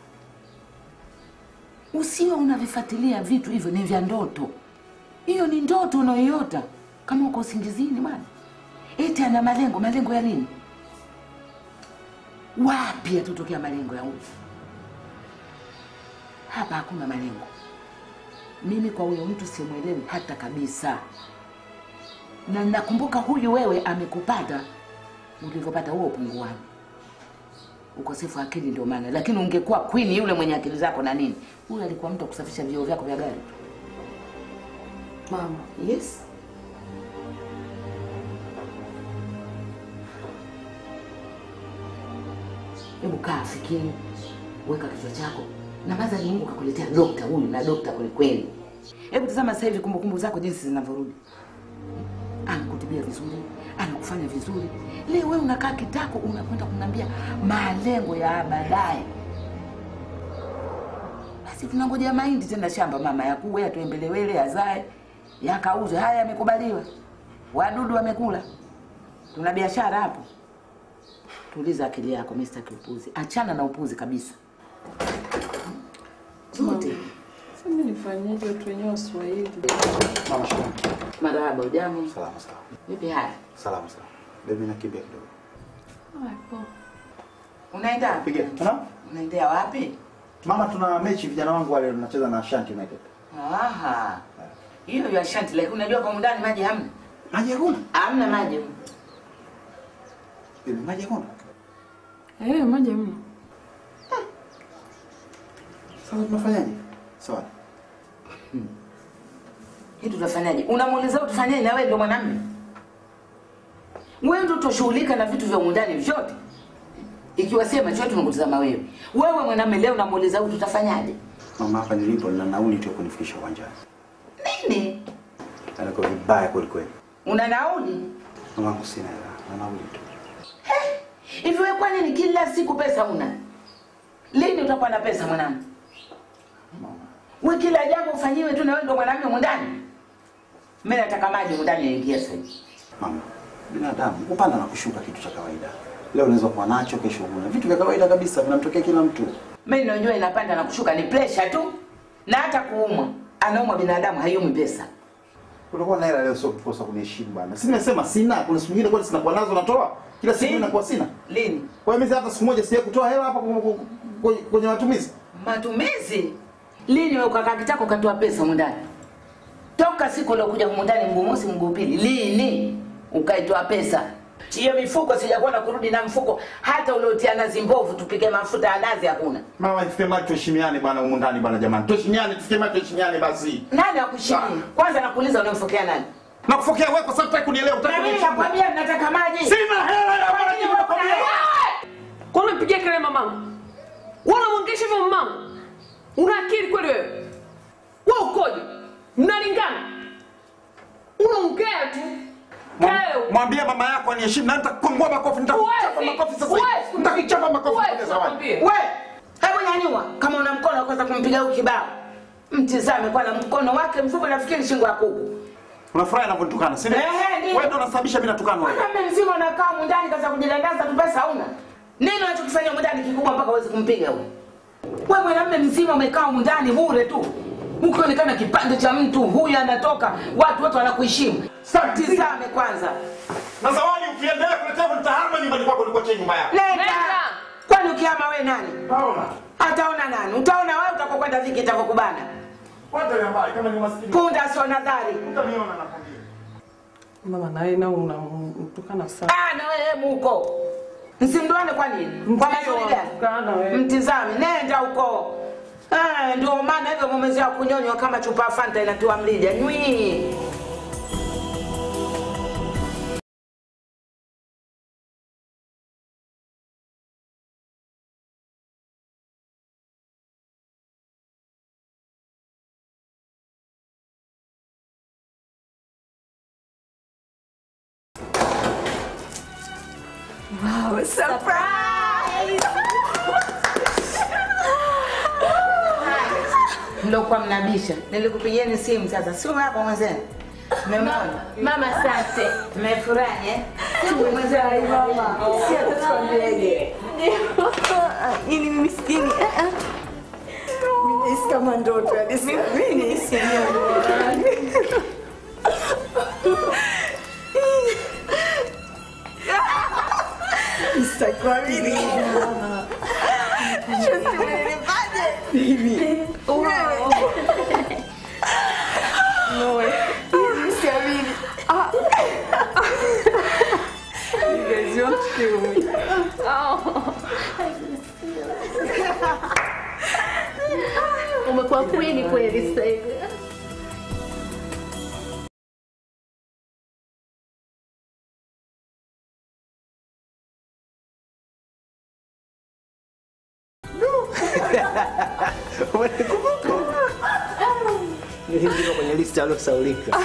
Speaker 9: usiwe unavifuatilia vitu hivyo ni vya ndoto hiyo ni ndoto unayoiota kama uko usingizini bwana eti ana malengo malengo ya nini wapi yatotokea malengo ya huyu hapa hakuna malengo mimi kwa huyo mtu simwelewi hata kabisa na nakumbuka huyu wewe amekupata ulivyopata huo upunguani ukosefu wa akili ndio maana lakini ungekuwa queen yule mwenye akili zako na nini huyu alikuwa mtu wa kusafisha vioo vyako vya gari
Speaker 2: Mama,
Speaker 9: yes hebu kaa fikiri weka kichwa chako na madhari mungu kakuletea dokta huyu na dokta kwelikweli hebu tazama sasa hivi kumbukumbu zako jinsi zinavyorudi anakutibia vizuri anakufanya vizuri leo wewe unakaa kitako unakwenda kumwambia malengo ya baadaye basi tunangojea mahindi tena shamba mama yakuwe yatuembelewele azae yakauzwe haya yamekubaliwa wadudu wamekula tuna biashara hapo tuliza akili yako Mr. Kiupuzi achana na upuzi kabisa zote
Speaker 2: Sasa mimi nifanyeje? Watu wenyewe Waswahili.
Speaker 1: Mama shikamoo.
Speaker 9: marahaba ujambo
Speaker 1: Salama salama.
Speaker 9: vipi haya
Speaker 1: Salama salama. Baby nakimbia kidogo.
Speaker 2: Haya, poa.
Speaker 9: unaenda
Speaker 1: Piga. Tuna?
Speaker 9: unaendea wapi
Speaker 1: Mama tuna mechi vijana wangu wale tunacheza na Ashanti United.
Speaker 9: aha hiyo ya shanti lakini unajua kwa mundani maji hamna
Speaker 1: Maji hakuna?
Speaker 9: hamna maji
Speaker 1: Baby maji hakuna?
Speaker 2: Eh, maji hamna.
Speaker 1: Sasa tunafanyaje? Sawa.
Speaker 9: hii tutafanyaje unamuuliza tufanyaje na wewe ndio mwanamume wewe ndio utoshughulika na vitu vya mundani vyote ikiwa sema chote tunakutazama wewe wewe mwanamume leo unamuuliza huyu tutafanyaje
Speaker 1: Mama hapa nilipo na nauli tu ya kunifikisha uwanjani.
Speaker 9: nini
Speaker 1: Aliko vibaya kweli kweli.
Speaker 9: una nauli
Speaker 1: Mama wangu sina hela. Na nauli tu.
Speaker 9: hivi wewe kwa nini kila siku pesa una lini utakuwa na pesa mwanangu we kila jambo ufanyiwe tu na wewe ndio mwanamume mundani mimi nataka maji mundani yaingia sasa hivi.
Speaker 1: Mama, binadamu kupanda na kushuka kitu cha kawaida. Leo unaweza kuwa nacho, kesho huna. Vitu vya kawaida kabisa vinamtokea kila mtu.
Speaker 9: mimi ninajua inapanda na kushuka ni pressure tu na hata kuumwa anaumwa binadamu haiumi pesa
Speaker 1: Utakuwa na hela leo sio kukosa kuniheshimu bwana. Si nimesema sina, kuna siku nyingine kwani sina kwa nazo natoa. Kila siku inakuwa sina.
Speaker 9: lini
Speaker 1: Kwa hiyo mimi hata siku moja sija kutoa hela hapa ku- ku- ku- kwenye matumizi.
Speaker 9: matumizi lini wewe ukakaa kitako ukatoa pesa mundani toka siku uliokuja humu ndani mguu mosi mguu pili lini ukaitoa pesa hiyo mifuko sijakuwa na kurudi na mfuko hata uliotia nazi mbovu tupike mafuta ya nazi hakuna
Speaker 1: Mama, tufikie mali tuheshimiane bwana humu ndani bwana jamani. Tuheshimiane, tufikie mali tuheshimiane basi.
Speaker 9: nani akushimia kwanza nakuuliza unamfokea nani
Speaker 1: Nakufokea wewe kwa sababu hutaki kunielewa, hutaki
Speaker 9: na mimi
Speaker 1: kuniheshimu.
Speaker 9: nakwambia nataka maji
Speaker 1: Sina hela ya maji nakwambia.
Speaker 2: Kwa nini unapigia kelele mamangu? Wewe unamwongesha hivyo mamangu? Una akili kweli wewe? Wewe ukoje? Mnalingana? Unaongea tu. Leo.
Speaker 1: Mwambie mama yako aniheshimu na nitakukongoa makofi, nitakuchapa
Speaker 2: Huwezi.
Speaker 1: makofi sasa
Speaker 2: Huwezi.
Speaker 1: hivi. Nitakuchapa makofi
Speaker 2: Huwezi,
Speaker 1: kwa zawadi.
Speaker 2: nakwambia.
Speaker 9: we hebu nyanyua kama una mkono wa kwanza kumpiga huyu kibao mtizame kwa na mkono wake mfupi nafikiri shingo ya kuku
Speaker 1: Unafurahi anavyonitukana, si ndio?
Speaker 9: Ehe, ndio.
Speaker 1: Wewe ndio unasababisha mimi natukana wewe.
Speaker 9: mwanamume mzima unakaa mundani kaza kujidandaza tu pesa hauna nini unachokifanya mundani kikubwa mpaka uwezi kumpiga huyu we mwanamume mzima umekaa mundani bure tu ukionekana kipande cha mtu huyu anatoka watu wote wanakuheshimu tizame kwanza
Speaker 1: Na zawadi ukiendelea kuletea hivyo nitahama nyumbani kwako nikuachie nyumba yako.
Speaker 9: nenda kwani ukihama we nani
Speaker 1: Taona.
Speaker 9: ataona nani utaona wewe utakokwenda viki itakokubana
Speaker 1: Kwanza ya mbali kama ni maskini.
Speaker 9: punda sio nadhari
Speaker 1: Utaniona nakwambia.
Speaker 2: Mama na yeye nao unamtukana sana.
Speaker 9: Ah, na wewe muko msimduane kwa nini kwa mazuri gani
Speaker 2: Mtukana wewe.
Speaker 9: mtizame nenda huko Ah, ndio maana hivyo mumezea kunyonywa kama chupa ya fanta inatiwa mlija nywi
Speaker 8: Wow, surprise!
Speaker 9: mliokuwa mnabisha nilikupigieni simu sasa sio hapo mwenzenu mmemwona
Speaker 10: Mama, asante.
Speaker 9: mmefurahi eh? Mwenzenu,
Speaker 8: Sio tukwambiaje?
Speaker 12: ili mimi sijini nimehisi kama ndoto hadi siamini Sitakuamini. Just umenipaje? Wow. No way. Mimi siamini. Ah.
Speaker 2: You guys, you want to kill me.
Speaker 13: Umekuwa kweli kweli sasa hivi.
Speaker 5: Niliingia kwenye listi aliyosaulika.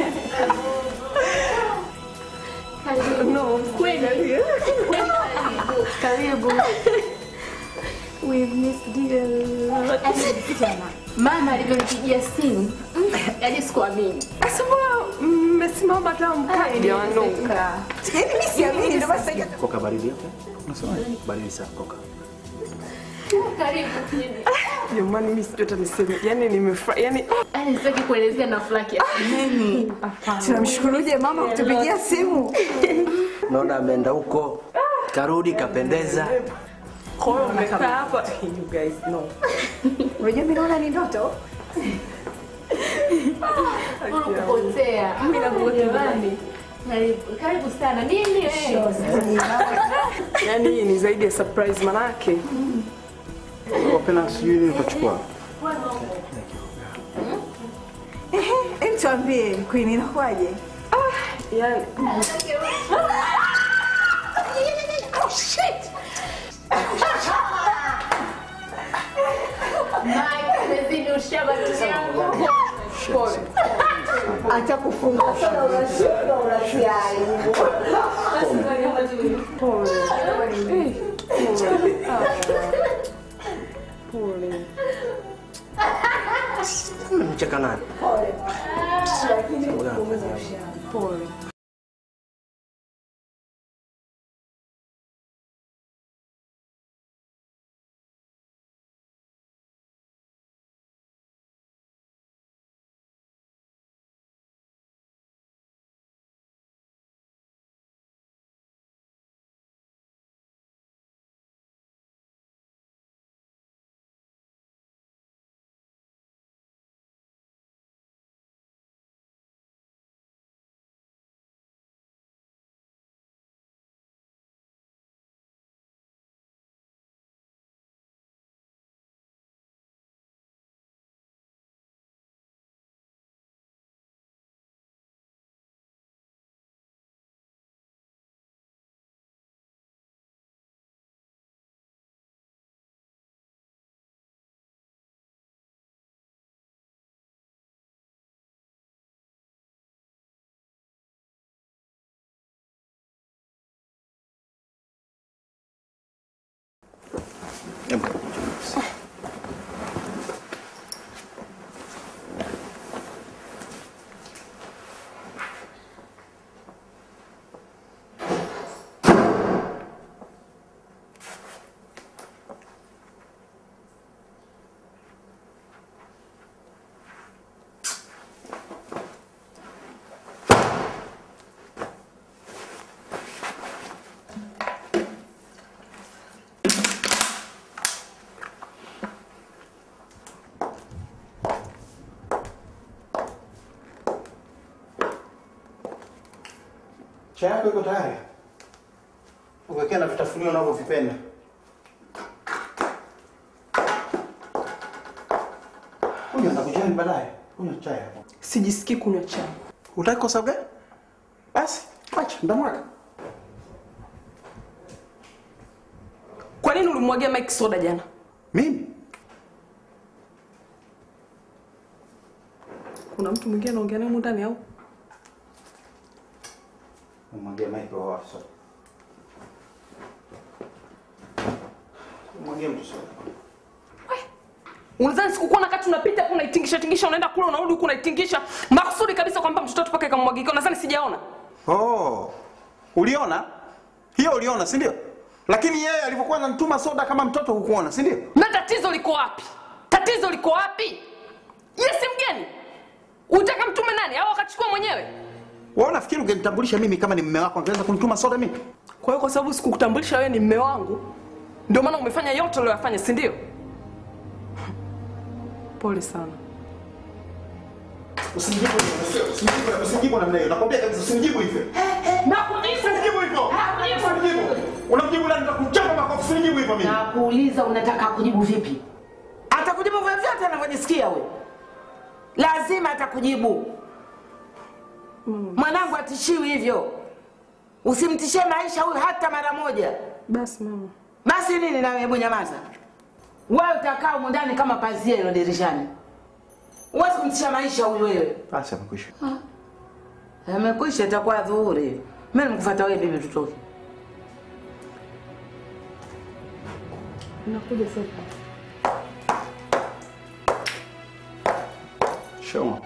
Speaker 13: No, kweli. Karibu. We've missed you a lot. Jana, Mama alivyonipigia simu, yaani sikuamini.
Speaker 12: Sasa mbona mmesimama hata mkae?
Speaker 2: Jamani, no.
Speaker 12: Yaani mimi siamini ndio basi
Speaker 5: Koka baridi hapo? Unasemaje? Baridi sana koka.
Speaker 13: Karibu.
Speaker 2: Jamani, mimi sijui hata niseme. Yaani nimefurahi. Yaani
Speaker 13: Yaani sitaki kuelezea na furaha kiasi.
Speaker 12: Tunamshukuruje mama kutupigia simu.
Speaker 5: Naona ameenda huko. Karudi kapendeza.
Speaker 2: kwa hiyo umekaa hapa. You guys know.
Speaker 12: Unajua mimi naona ni ndoto.
Speaker 13: Unakupotea. Mimi nakutamani. Karibu, karibu sana. Nini wewe?
Speaker 2: Yaani hii ni zaidi ya surprise manake.
Speaker 6: Wapenda sijui nini utachukua.
Speaker 12: Ehe, hem tuambie Queen inakuwaje?
Speaker 2: Yaani
Speaker 13: Oh shit. Mike, umezidi ushamba ndugu yangu.
Speaker 2: pole.
Speaker 12: Acha kufunga sana unashuka unatia aibu.
Speaker 2: Pole. Eh, pole. Ah. Pole.
Speaker 5: Mcheka nani?
Speaker 2: Pole.
Speaker 1: Chai yako iko tayari. Uwekea na vitafunio unavyovipenda. Kunywa na kujani baadaye. Kunywa chai hapo.
Speaker 2: Sijisikii kunywa chai.
Speaker 1: Utaki kwa sababu gani? Basi, acha ndamwaga.
Speaker 2: Kwa nini ulimwagia Mike soda jana?
Speaker 1: Mimi?
Speaker 2: Kuna mtu mwingine anaongea naye humu ndani au?
Speaker 1: Umwagie Mike wa wapi sasa? Umwagie mtu soda.
Speaker 2: Unadhani sikukuwa na kati unapita hapo unaitingisha tingisha unaenda kule unarudi huku unaitingisha makusudi kabisa kwamba mtoto watu paka ikamwagika. Unadhani sijaona?
Speaker 1: Oh. Uliona? Hiyo uliona, si ndio? lakini yeye alivyokuwa ananituma soda kama mtoto hukuona, si ndio?
Speaker 2: Na tatizo liko wapi? Tatizo liko wapi? Yes, mgeni. Utaka mtume nani au akachukua mwenyewe?
Speaker 1: Wewe unafikiri ungenitambulisha mimi kama ni mume wako angeweza kunituma soda mimi?
Speaker 2: Kwa hiyo kwa sababu sikukutambulisha wewe ni mume wangu, ndio maana umefanya yote uliyofanya, si ndio? Pole sana.
Speaker 1: Usinijibu hivyo, usinijibu, usinijibu namna hiyo. Nakwambia kabisa usinijibu hivyo. Usinijibu hivyo. Usinijibu. Unamjibu nani nitakuchapa makofi, usinijibu hivyo mimi.
Speaker 9: Nakuuliza unataka kujibu vipi? Atakujibu vyovyote anavyojisikia we. Lazima atakujibu. Mwanangu atishiwi hivyo. Usimtishie maisha huyu hata mara moja.
Speaker 2: Basi mama.
Speaker 9: Basi nini na hebu nyamaza. Wewe utakaa humu ndani kama pazia ilo dirishani. Huwezi kumtisha maisha huyu wewe.
Speaker 1: Basi amekwisha.
Speaker 9: Amekwisha itakuwa dhuhuri. Mimi nimekufuata wewe bibi tutoke.
Speaker 2: Nakuja sasa.
Speaker 1: Sure.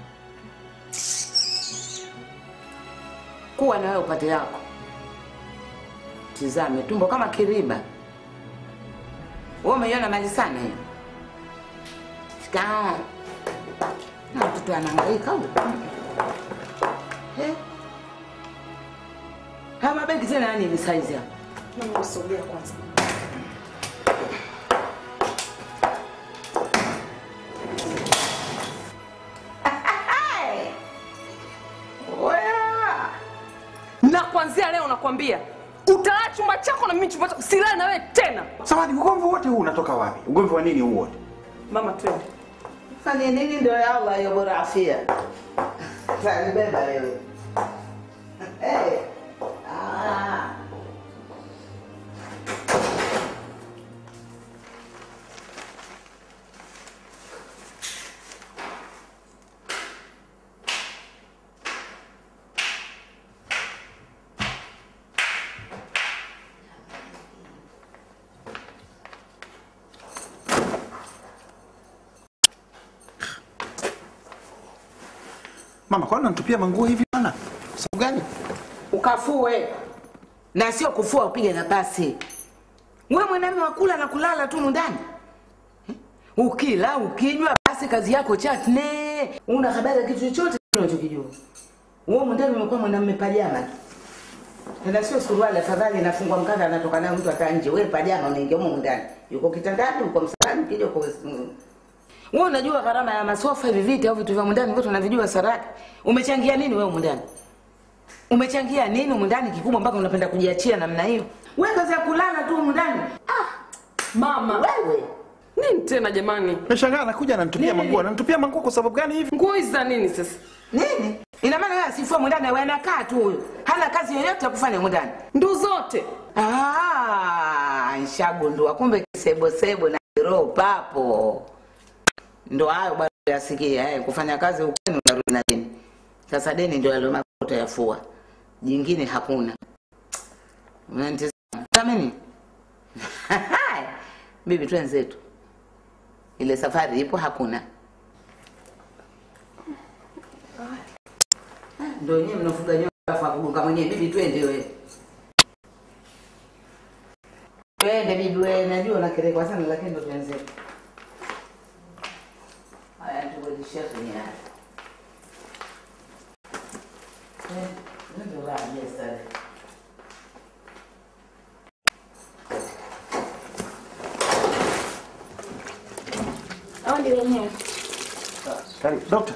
Speaker 9: Kuwa na wewe upate yako. Tizame tumbo kama kiriba. Wewe umeiona mali sana hiyo. Shikao. Na mtoto anahangaika huyo. Eh? Haya mabegi tena yani ni size hapa.
Speaker 2: Mama usogea kwanza. Na kuanzia leo nakwambia utalala chumba chako na mimi chumba chako, silali na wewe tena.
Speaker 1: Samahani, ugomvi wote huu unatoka wapi? Ugomvi wa nini huu wote?
Speaker 2: Mama twende.
Speaker 9: Fanya nini ndio ya Allah hiyo bora afia. Sasa nibeba wewe. Eh. Ah.
Speaker 1: Mama, kwani unanitupia manguo hivi bana? Sababu gani?
Speaker 9: Ukafue. Na sio kufua upige na pasi. Wewe mwanamume wa kula na kulala tu ndani. Ukila, ukinywa basi kazi yako chatne. Una habari ya kitu chochote unachokijua. Wewe mwandani umekuwa mwanamume pajama tu. Tena sio suruali afadhali inafungwa mkanda anatoka nayo mtu hata nje. Wewe pajama unaingia huko ndani. Yuko kitandani, uko msalani, kija uko wewe unajua gharama ya masofa hivi viti au vitu vya ndani vyote unavijua Saraki. Umechangia nini wewe ndani? Umechangia nini humu ndani kikubwa mpaka unapenda kujiachia namna hiyo? Wewe kazi ya kulala tu humu ndani.
Speaker 2: Mama.
Speaker 9: Wewe.
Speaker 2: Nini tena jamani?
Speaker 1: Nashangaa anakuja ananitupia manguo. Ananitupia manguo kwa sababu gani hivi?
Speaker 2: Nguo hizi za nini sasa?
Speaker 9: Nini? Ina maana wewe asifue humu ndani wewe anakaa tu huyo. Hana kazi yoyote ya kufanya humu ndani.
Speaker 2: Ndu zote.
Speaker 9: Ah, nshagundua kumbe kisebo sebo na roho papo. Ndo hayo bado yasikia eh, kufanya kazi ukweni unarudi na deni. Sasa deni ndio yale makuta yafua. Jingine hakuna. Unanitazama kama nini? Bibi twenzetu. Ile safari ipo hakuna. Ndio wenyewe mnafuga nyoka afa kugonga mwenyewe bibi twende wewe. Twende bibi wewe najua unakerekwa sana lakini ndo twenzetu. Haya tugodishia kwenye haya. Eh, ndio la yes sir.
Speaker 10: Au ndio wenyewe.
Speaker 1: Karibu. Dokta.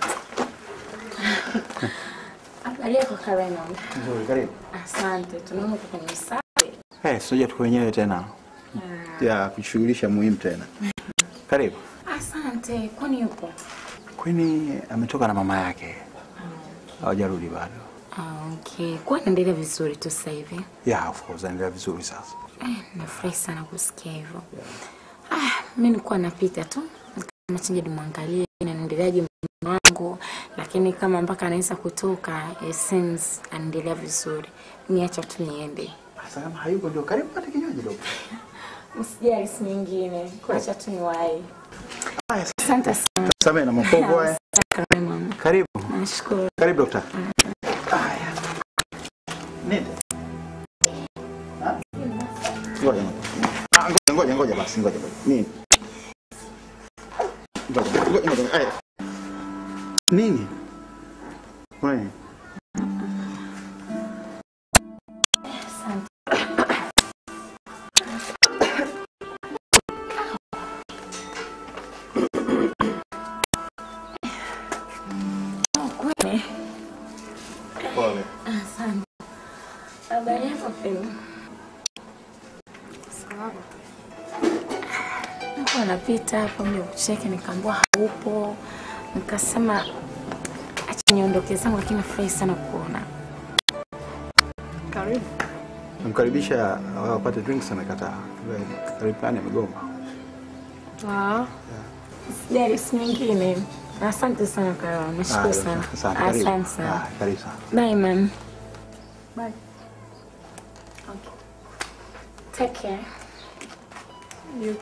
Speaker 10: Habari yako Karen?
Speaker 1: Nzuri, karibu.
Speaker 10: Asante. Tunaona uko kwenye usafi.
Speaker 1: Eh, sija tuko wenyewe tena. Ya kushughulisha muhimu tena. Karibu.
Speaker 10: Asante. Kwani yupo?
Speaker 1: Kwani ametoka na mama yake. Hawajarudi bado.
Speaker 10: Ah, okay. Kwa naendelea vizuri tu sasa hivi.
Speaker 1: Yeah, of course, anaendelea vizuri sasa.
Speaker 10: Eh, nafurahi sana kusikia hivyo. Ah, mimi nilikuwa napita tu. Nachinja nimwangalie anaendeleaje mume wangu, lakini kama mpaka anaweza kutoka, it seems anaendelea vizuri. Niacha tu niende.
Speaker 1: Sasa kama hayuko ndio karibu pate kinywaji dokta.
Speaker 10: Usijali siku nyingine. Kuacha tu niwahi.
Speaker 1: Haya,
Speaker 10: Asante sana.
Speaker 1: Samehe na makovu haya.
Speaker 10: Asante mama.
Speaker 1: Karibu.
Speaker 10: Nashukuru.
Speaker 1: Karibu dokta. Haya. Nini? Ha? ngoja ngoja basi ngoja ngoja. Nini? Ngoja ngoja ngoja. Aya. Nini? Kuna nini?
Speaker 10: Kweli.
Speaker 1: Pole.
Speaker 10: Asante. Habari yako Pendo? Nilikuwa napita hapa mja kucheki, nikaambiwa haupo, nikasema acha niondoke zangu, lakini nafurahi sana kuona.
Speaker 1: Karibu. Namkaribisha wao wapate drinks amekataa. Karibu pani amegoma.
Speaker 10: Ah. Sijali, si nyingine. Asante sana Karol, nashukuru
Speaker 1: Ah,
Speaker 10: sana.
Speaker 1: Asante. karibu.
Speaker 10: Asante sana.
Speaker 1: Ah, Karibu sana.
Speaker 10: Bye man. Bye. Okay. Take care. You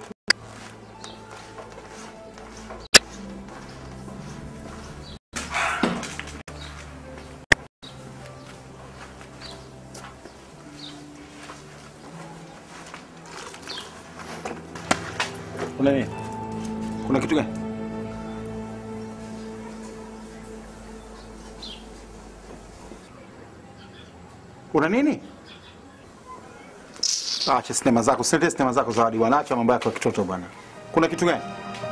Speaker 1: Kuna nini? Kuna kitu gani? Kuna nini? Acha sinema zako, silete sinema zako Zawadi, wanaacha mambo yako ya kitoto bwana. Kuna kitu gani?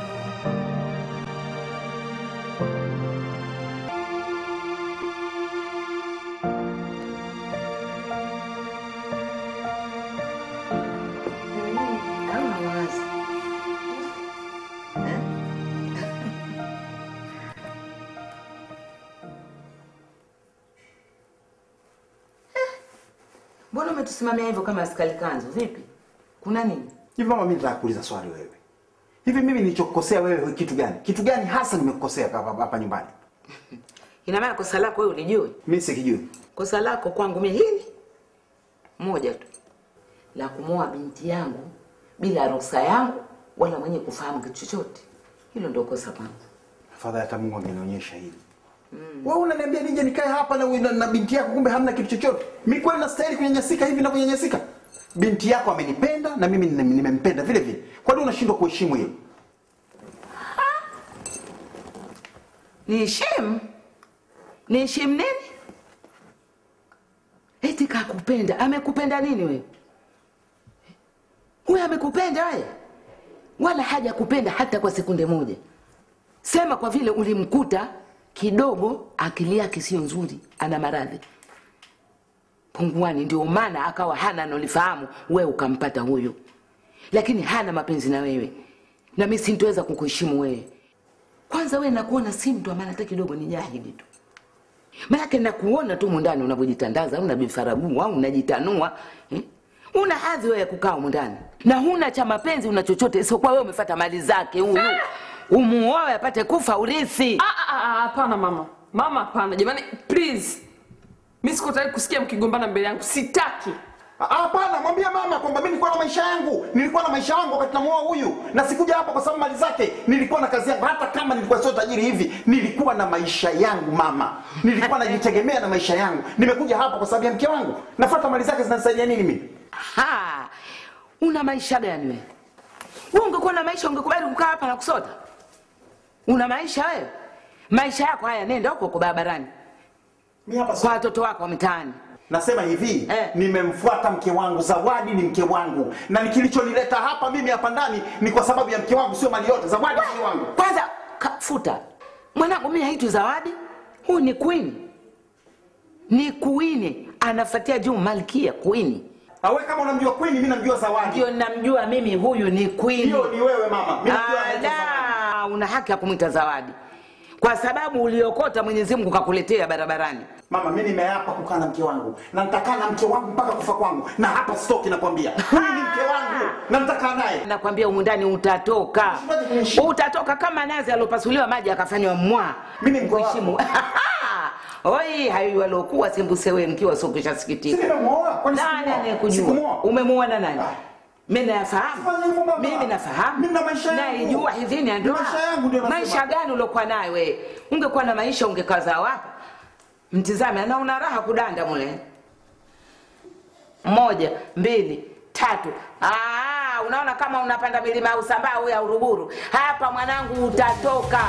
Speaker 9: Hauna wazi. Eh? Mbona umetusimamia hivyo kama askari kanzu? Vipi? Kuna nini?
Speaker 1: Hivi mama, mimi nataka kuuliza swali wewe. Hivi mimi nilichokukosea wewe kitu gani? Kitu gani hasa nimekukosea hapa hapa nyumbani?
Speaker 9: Ina maana kosa lako wewe ulijui?
Speaker 1: Mimi sikijui.
Speaker 9: Kosa lako kwangu mimi hili moja tu, la kumwoa binti yangu bila ruhusa yangu wala mwenye kufahamu kitu chochote. Hilo ndio kosa kwangu.
Speaker 1: Afadhali hata Mungu angenionyesha hili. Wewe unaniambia nije nikae hapa na, na, na binti yako kumbe hamna kitu chochote. Mimi kweli nastahili kunyanyasika hivi na kunyanyasika? Binti yako amenipenda na mimi nime- nimempenda vile vile. Kwa nini unashindwa kuheshimu hilo?
Speaker 9: Niheshimu? Niheshimu nini? Eti kakupenda. Amekupenda nini wewe? Huyo amekupenda wewe? Wala haja kupenda hata kwa sekunde moja. Sema kwa vile ulimkuta kidogo akili yake sio nzuri, ana maradhi punguani, ndio maana akawa hana anolifahamu, wewe ukampata huyo, lakini hana mapenzi na wewe, na mimi sintoweza kukuheshimu wewe. Kwanza wewe nakuona si mtu amana hata kidogo, ni jahili tu. Maanake nakuona tu mundani unavyojitandaza, una bifaragua, unajitanua eh? Una hadhi wewe ya kukaa humu ndani na huna cha mapenzi, una chochote isipokuwa wewe umefuata mali zake huyu umuoe apate kufa urithi.
Speaker 2: Ah, ah, ah, Hapana mama, mama, hapana jamani, please. Mi siko tayari kusikia mkigombana mbele yangu, sitaki.
Speaker 1: Ah, Hapana, mwambie mama kwamba mimi nilikuwa na maisha yangu, nilikuwa na maisha yangu wakati namuoa huyu, na sikuja hapa kwa sababu mali zake. Nilikuwa na kazi yangu, hata kama nilikuwa sio tajiri hivi, nilikuwa na maisha yangu mama, nilikuwa najitegemea na maisha yangu. Nimekuja hapa kwa sababu ya mke wangu, nafuata mali zake, zinanisaidia nini mimi?
Speaker 9: Ha, una maisha gani wewe? Wewe ungekuwa na maisha ungekubali kukaa hapa na kusota? Una maisha wewe? Maisha yako haya, nenda huko huko barabarani kwa watoto wako wa mitaani.
Speaker 1: Nasema hivi eh, nimemfuata mke wangu. Zawadi ni mke wangu, na ni kilichonileta hapa mimi hapa ndani ni kwa sababu ya mke wangu, sio mali yote. Zawadi ni mke wangu.
Speaker 9: Kwanza ka- futa mwanangu, mimi haitwi Zawadi, huyu ni queen, ni queen, anafuatia juu malkia queen.
Speaker 1: Awe kama unamjua queen, mimi namjua Zawadi.
Speaker 9: Ndio namjua mimi, huyu ni queen.
Speaker 1: Hiyo ni wewe mama, mimi namjua anaitwa
Speaker 9: Ala, una haki ya kumwita Zawadi kwa sababu uliokota Mwenyezi Mungu kakuletea barabarani.
Speaker 1: Mama, mimi nimeapa kukaa na mke wangu na nitakaa na mke wangu mpaka kufa kwangu, na hapa stoki, nakwambia huyu ni mke wangu na nitakaa naye.
Speaker 9: Nakwambia humu ndani utatoka, utatoka kama nazi aliopasuliwa maji akafanywa mwa.
Speaker 1: Mimi
Speaker 9: kuheshimu Oi, hayo waliokuwa sembuse wewe mkiwa sio kishasikitika.
Speaker 1: Si nimemuoa, kwani
Speaker 9: Nani
Speaker 1: sikumuoa?
Speaker 9: anayekujua?
Speaker 1: Sikumuoa.
Speaker 9: Umemuoa na nani? Mimi nayafahamu.
Speaker 1: Sifanye hivyo baba.
Speaker 9: Mimi nafahamu.
Speaker 1: Mimi na maisha yangu.
Speaker 9: Naijua idhini ya ndoa.
Speaker 1: Maisha yangu ndio nasema.
Speaker 9: Maisha gani uliokuwa nayo wewe? Ungekuwa na maisha ungekaza wapi? Mtizame na una raha kudanda mule. Moja, mbili, tatu. Ah, Usambaa. Unaona kama unapanda milima ya Usambaa au ya Uruguru. Hapa mwanangu utatoka.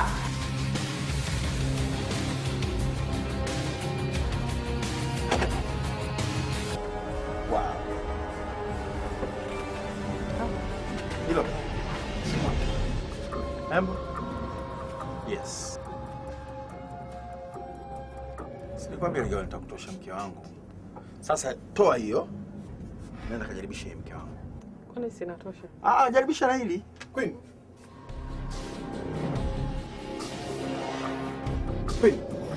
Speaker 1: Hilo. Embo. Yes. Silikwambia leo nitakutosha mke wangu. Sasa toa hiyo. Nenda kajaribisha hii mke wangu.
Speaker 2: Kwani sinatosha?
Speaker 1: Ah, jaribisha na hili. Queen. Queen.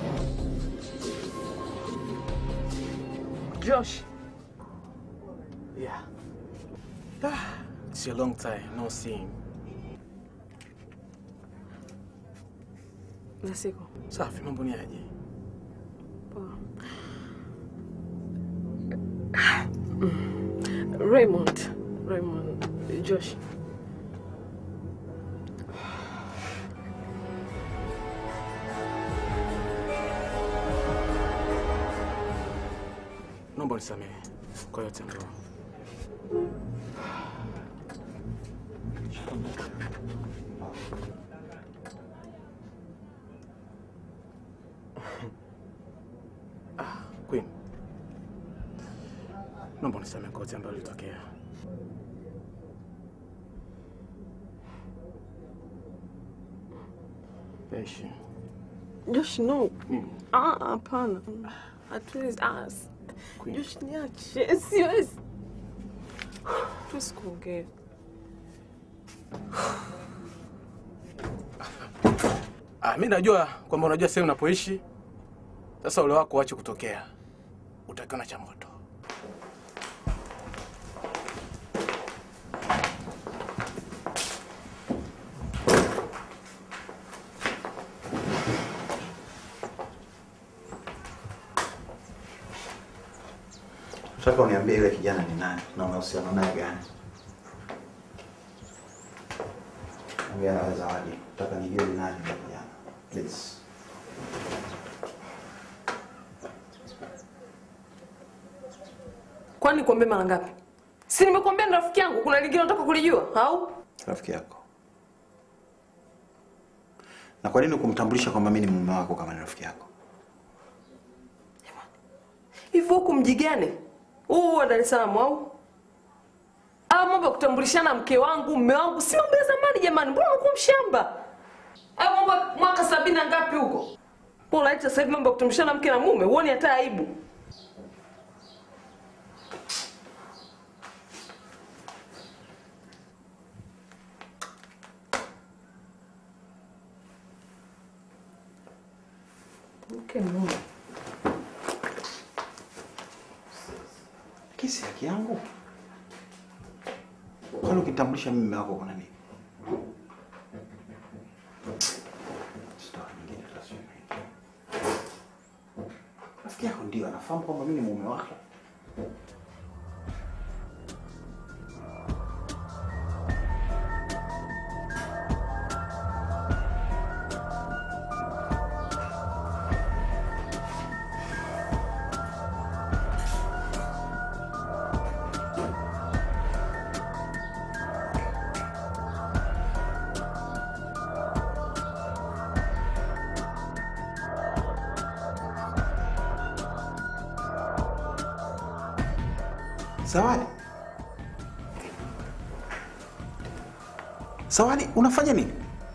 Speaker 2: Josh.
Speaker 6: Yeah. Ah, it's a long time no seeing.
Speaker 2: Na siku.
Speaker 6: Safi, mambo ni aje?
Speaker 2: Poa. Raymond. Raymond. Josh.
Speaker 6: Naomba unisamehe kwa yote ambayo Ah, Queen. Naomba unisamehe kwa yote ambayo ilitokea. Yaishi.
Speaker 2: Josh, no. Ah, hapana. Hatuwezi. Ah, s- Josh, niache. Siwezi. Tuwezi kuongea.
Speaker 6: Ah, mi najua kwamba unajua sehemu unapoishi. Sasa ule wako uache kutokea, utakiona cha moto.
Speaker 1: Nataka uniambie yule kijana ni nani na unahusiana naye gani? Ongea na Zawadi. Nataka nijue ni nani yule kijana. Please.
Speaker 2: Kwani nikwambie mara ngapi? Si nimekuambia ni rafiki yangu, kuna lingine unataka kulijua au?
Speaker 1: Rafiki yako. Na kwa nini kumtambulisha kwamba mimi ni mume wako kama ni rafiki yako?
Speaker 2: Hivyo huku mji gani? Huu wa Dar es Salaam au? Ah, mambo ya kutambulishana mke wangu, mume wangu, si mambo ya zamani jamani. Mbona unakuwa mshamba? Ah, mambo ya mwaka sabini na ngapi huko? Mbona unaita sasa hivi mambo ya kutambulishana mke na mume? Huoni hata aibu? Mke mume.
Speaker 1: Kesi haki yangu. Kwani ukitambulisha mimi mume wako kuna nini? Story nyingine tutasema. Rafiki yako ndio anafahamu kwamba mimi ni mume wako. Zawadi. Zawadi, unafanya nini?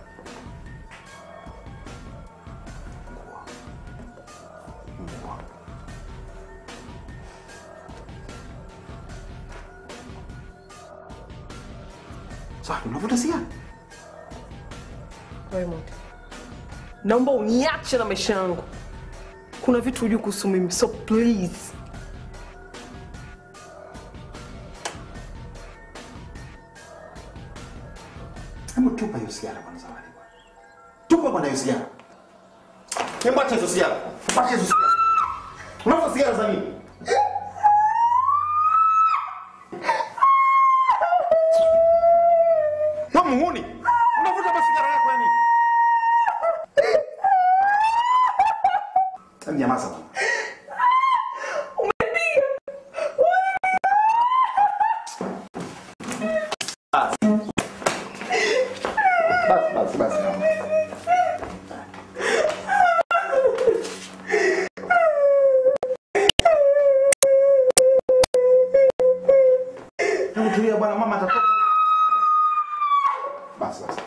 Speaker 1: Zawadi, unavuta sigara?
Speaker 2: Raymond. Naomba uniache na maisha yangu. Kuna vitu hujui kuhusu mimi, so please.
Speaker 1: Hebu tupa hiyo sigara bwana Zawadi. bwana. Tupa bwana hiyo sigara. Hebu acha hizo sigara. Acha hizo sigara. Unavuta sigara za nini? Wewe muhuni. Unavuta basi sigara yako ya nini? Hebu nyamaza bwana. Basi basi mama. Hebu tulia bwana, mama atatoka. Basi basi.